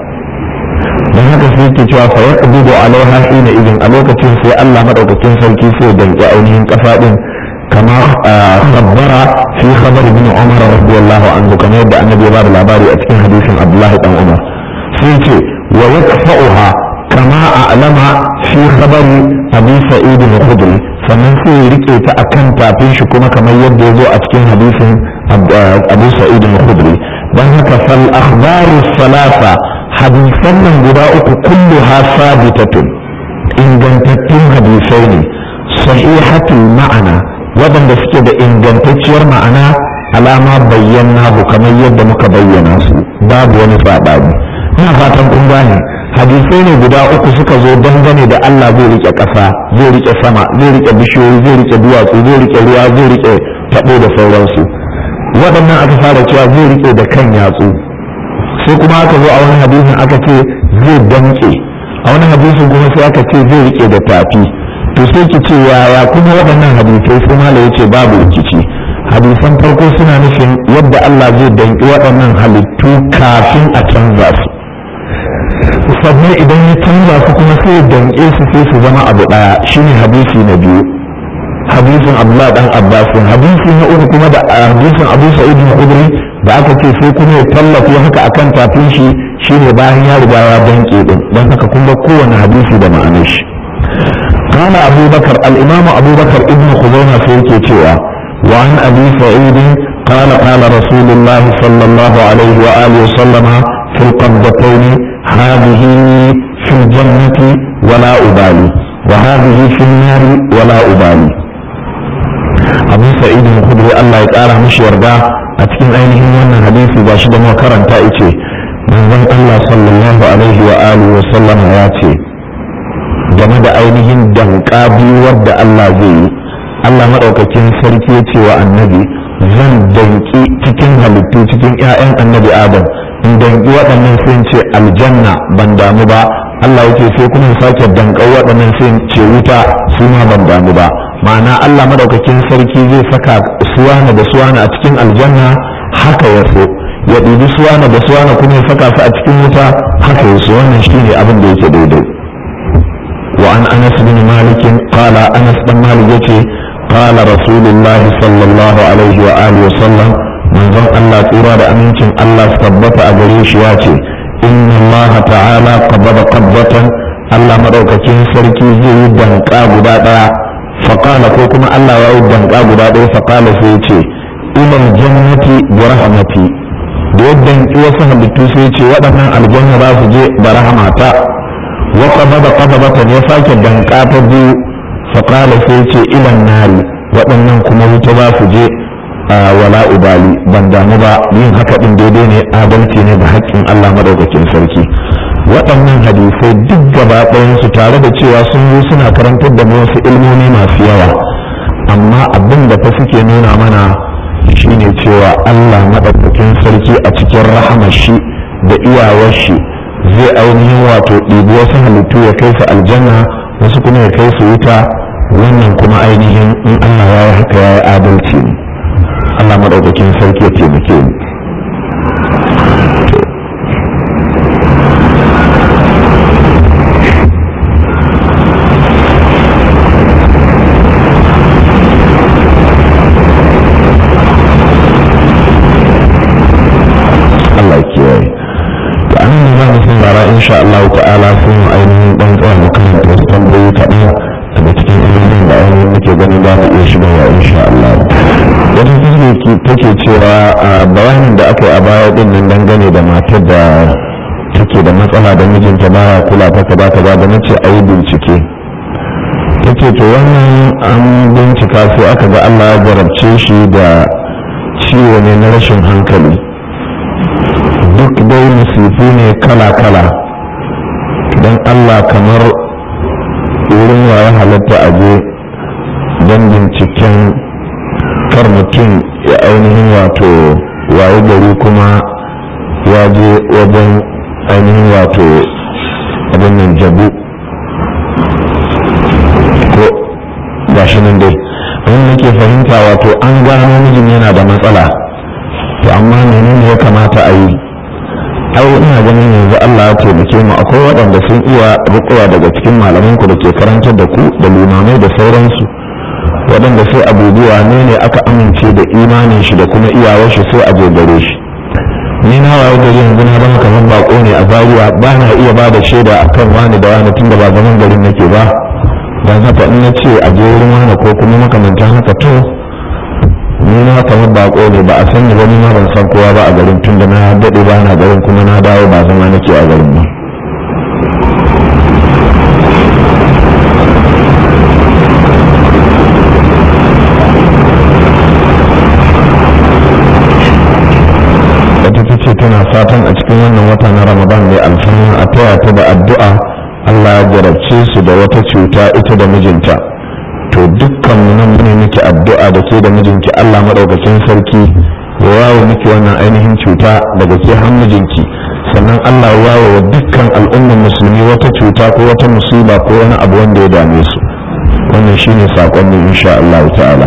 dan haka sai yake cewa fa yaqbidu alaiha hina idin a lokacin sai Allah madaukakin sarki sai danki ainihin ƙasa din كما خبر في خبر ابن عمر رضي الله عنه كما يبدا النبي بعد العباري اتكين حديث عبد الله بن عمر سيتي ويكفأها كما أعلم في خبر أبي سعيد الخدري sannan sai ya rike ta a kan tafin shi kuma kamar yadda ya zo a cikin hadisin abu sa'id al-khudri don haka fal akhbaru salasa hadisan nan guda uku kullu ha sabitatun ingantattun hadisai ne sahihatul ma'ana waɗanda suke da ingantacciyar ma'ana alama bayyana bu kamar yadda muka bayyana su babu wani saɓani ina fatan kun gane hadisai ne guda uku suka zo dangane da Allah zai rike ƙasa zai rike sama zai rike bishiyoyi zai rike duwatsu zai rike ruwa zai rike taɓo da sauransu waɗannan aka fara cewa zai rike da kan yatsu sai kuma aka zo a wani hadisin aka ce zai danke a wani hadisin kuma sai aka ce zai rike da tafi to sai ki ce yaya kuma waɗannan hadisai sai mala ya ce babu rikici hadisan farko suna nufin yadda Allah zai danki waɗannan halittu kafin a canza su sannan idan ya canza su kuma sai ya danke su sai su zama abu ɗaya shine hadisi na biyu hadisin Abdullah dan Abbas hadisi na uku kuma da hadisin Abu Sa'id al-Khudri da aka ce sai kuma ya tallafi haka akan tafin shi shine bayan ya riga ya danke din dan haka kun ga kowane hadisi da ma'anar shi قال أبو بكر الإمام أبو بكر ابن خزيمة في كتوى وعن أبي سعيد قال قال رسول الله صلى الله عليه وآله وسلم في القبضتين هذه في الجنة ولا أبالي وهذه في النار ولا أبالي أبو سعيد الخدري الله يتعالى مش يرضى أتكين أينه وانا حديث باشد موكرا تائتي من الله صلى الله عليه وآله وسلم ياتي game da ainihin danka biyu wadda Allah zai yi Allah maɗaukakin sarki ya ce wa annabi zan danki cikin halittu cikin 'ya'yan annabi adam in danki waɗannan sai ce aljanna ban damu ba Allah yake sai kuma sake danka waɗannan sai ce wuta su ma ban damu ba ma'ana Allah maɗaukakin sarki zai saka suwana da suwana a cikin aljanna haka ya so ya ɗibi suwana da suwana kuma ya saka su a cikin wuta haka ya so wannan shine abin da yake daidai وعن انس بن مالك قال انس بن مالك يتي قال رسول الله صلى الله عليه واله وسلم من ظن الله ترى امينتين الله ثبت اغريش ياتي ان الله تعالى قبض قبضة الله مدوكاكين سركي زي دنقا غدا دaya فقال ko kuma Allah ya yi danka guda ɗaya faƙala sai ce ilal jannati bi rahmati da yadda wasu halittu sai ce waɗannan aljanna za su je da rahmata وقبض قبضة يساك دنقا تبو فقال سيتي إلى النار waɗannan kuma wuta za su je wala ubali ban damu ba yin haka ɗin daidai ne adalci ne da haƙƙin Allah madaukakin sarki waɗannan hadisai duk gaba su tare da cewa sun zo suna karantar da wasu ilmomi masu yawa amma abin da fa suke nuna mana shine cewa Allah madaukakin sarki a cikin rahamar shi da iyawar shi zai ainihin wato ɗibi wasu halittu ya kai su aljanna wasu kuma ya kai su wuta wannan kuma ainihin in Allah ya yi haka ya yi adalci ne Allah madaukakin sarki ya taimake mu Allah kiyaye to an yi za mu saurara insha Allah ta'ala sun yi ainihin dan tsaya mu karanta wasu tambayoyi kaɗan daga cikin ainihin da ainihin muke ganin za mu iya shigarwa insha Allah wata take take cewa a bayanin da aka yi a baya din nan dangane da matar da take da matsala da mijinta baya kula ta kaza kaza da nace a yi bincike take to wannan an bincika sai aka ga Allah ya jarabce shi da ciwo ne na rashin hankali duk dai musifu ne kala-kala don Allah kamar wurin ya halatta a je don binciken kar mutum ya ainihin wato waye gari kuma ya je wajen ainihin wato abin nan jabu ko gashi nan dai abin nake fahimta wato an gano mijin yana da matsala to amma menene ya kamata a yi ai ina ganin yanzu Allah ya taimake mu akwai waɗanda sun iya rukuwa daga cikin malaman ku da ke karantar da ku da limamai da sauransu waɗanda sai abubuwa ne ne aka amince da imanin shi da kuma iyawar shi sai a je gare shi ni na waye gari yanzu na zama kamar bako ne a zaria ba na iya ba da shaida akan wani da wani tunda ba zaman garin nake ba dan haka in na ce a je wurin wani ko kuma makamantan haka to ni na kamar bako ne ba a san ni ba ni ma ban san kowa ba a garin tunda na daɗe ba na garin kuma na dawo ba zama nake a garin ba wata ta ce tana fatan a cikin wannan wata na ramadan mai alfahma a taya ta da addu'a allah ya jarabce su da wata cuta ita da mijinta to dukkan mu nan mune miki addu'a da ke da mijinki Allah madaukakin sarki ya wawo miki wannan ainihin cuta daga ke har mijinki sannan Allah ya wawo wa dukkan al'ummar musulmi wata cuta ko wata musiba ko wani abu wanda ya dame su wannan shine sakon mu insha Allah ta'ala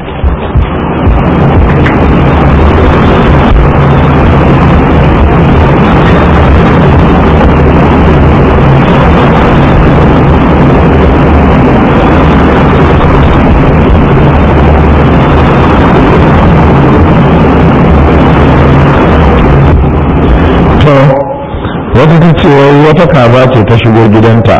wata ta ce wata kaza ce ta shigo gidanta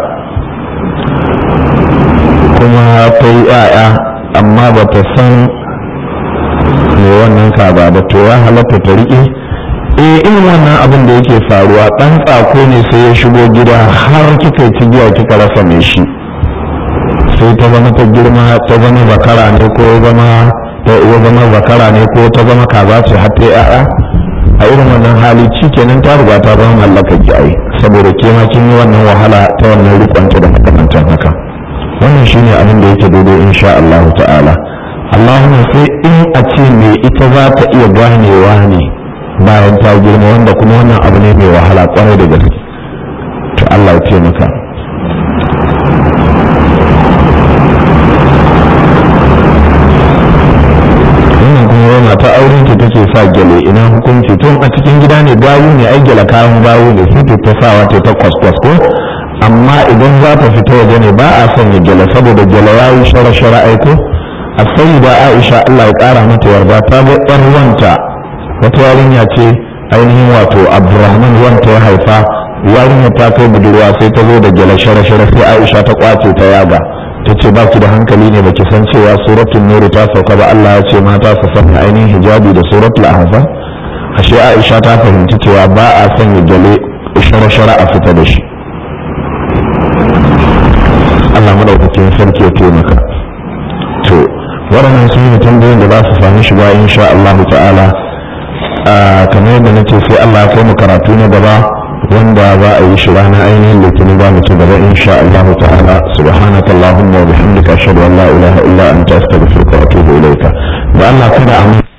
kuma ta yi ya'ya amma ba ta san me wannan kaza ba to ya halatta ta riƙe eh irin wannan abin da yake faruwa ɗan tsako ne sai ya shigo gida har kika yi cigiya kika rasa mai shi sai ta zama ta girma ta zama zakara ne ko zama ta zama zakara ne ko ta zama kaza ce har ta ya'ya a irin wannan hali ci kenan ta riga ta zama mallakar ki ai saboda ke ma kin yi wannan wahala ta wannan rikonta da makamantan haka wannan shine abin da yake daidai insha Allah ta'ala Allahumma sai in a ce me ita za ta iya ganewa ne bayan ta girma wanda kuma wannan abu ne mai wahala kwarai da gaske to Allah ya taimaka mata auren ta take sa gyale ina hukunci tun a cikin gida ne gayu ne ai gyala kayan gayu ne sai ta sawa ta ta kwaskwas ko amma idan za ta fita waje ne ba a sanya gyale saboda gyale ya yi shara shara aiko a sai da aisha allah ya kara mata yarda ta ga yar wanta wata yarinya ce ainihin wato abdurrahman wanta ya haifa yarinya ta kai budurwa sai ta zo da gyale shara shara sai aisha ta kwace ta yaga ta ce ba ki da hankali ne baki san cewa suratul nuri ta sauka ba Allah ya ce mata su sanya ainihin hijabi da suratul ahzab ashe Aisha ta fahimci cewa ba a sanya gale shara-shara a fita da shi Allah madaukakin sarki ya taimaka to waɗannan sun yi tambayoyin da za su sami shiga insha Allah ta'ala kamar yadda nace sai Allah ya kai mu karatu na gaba wanda za a yi shi ranar ainihin litinin za mu ci gaba insha Allah ta'ala subhanaka allahumma wa bihamdika ashhadu an la ilaha illa anta astaghfiruka wa atubu ilayka da Allah kada a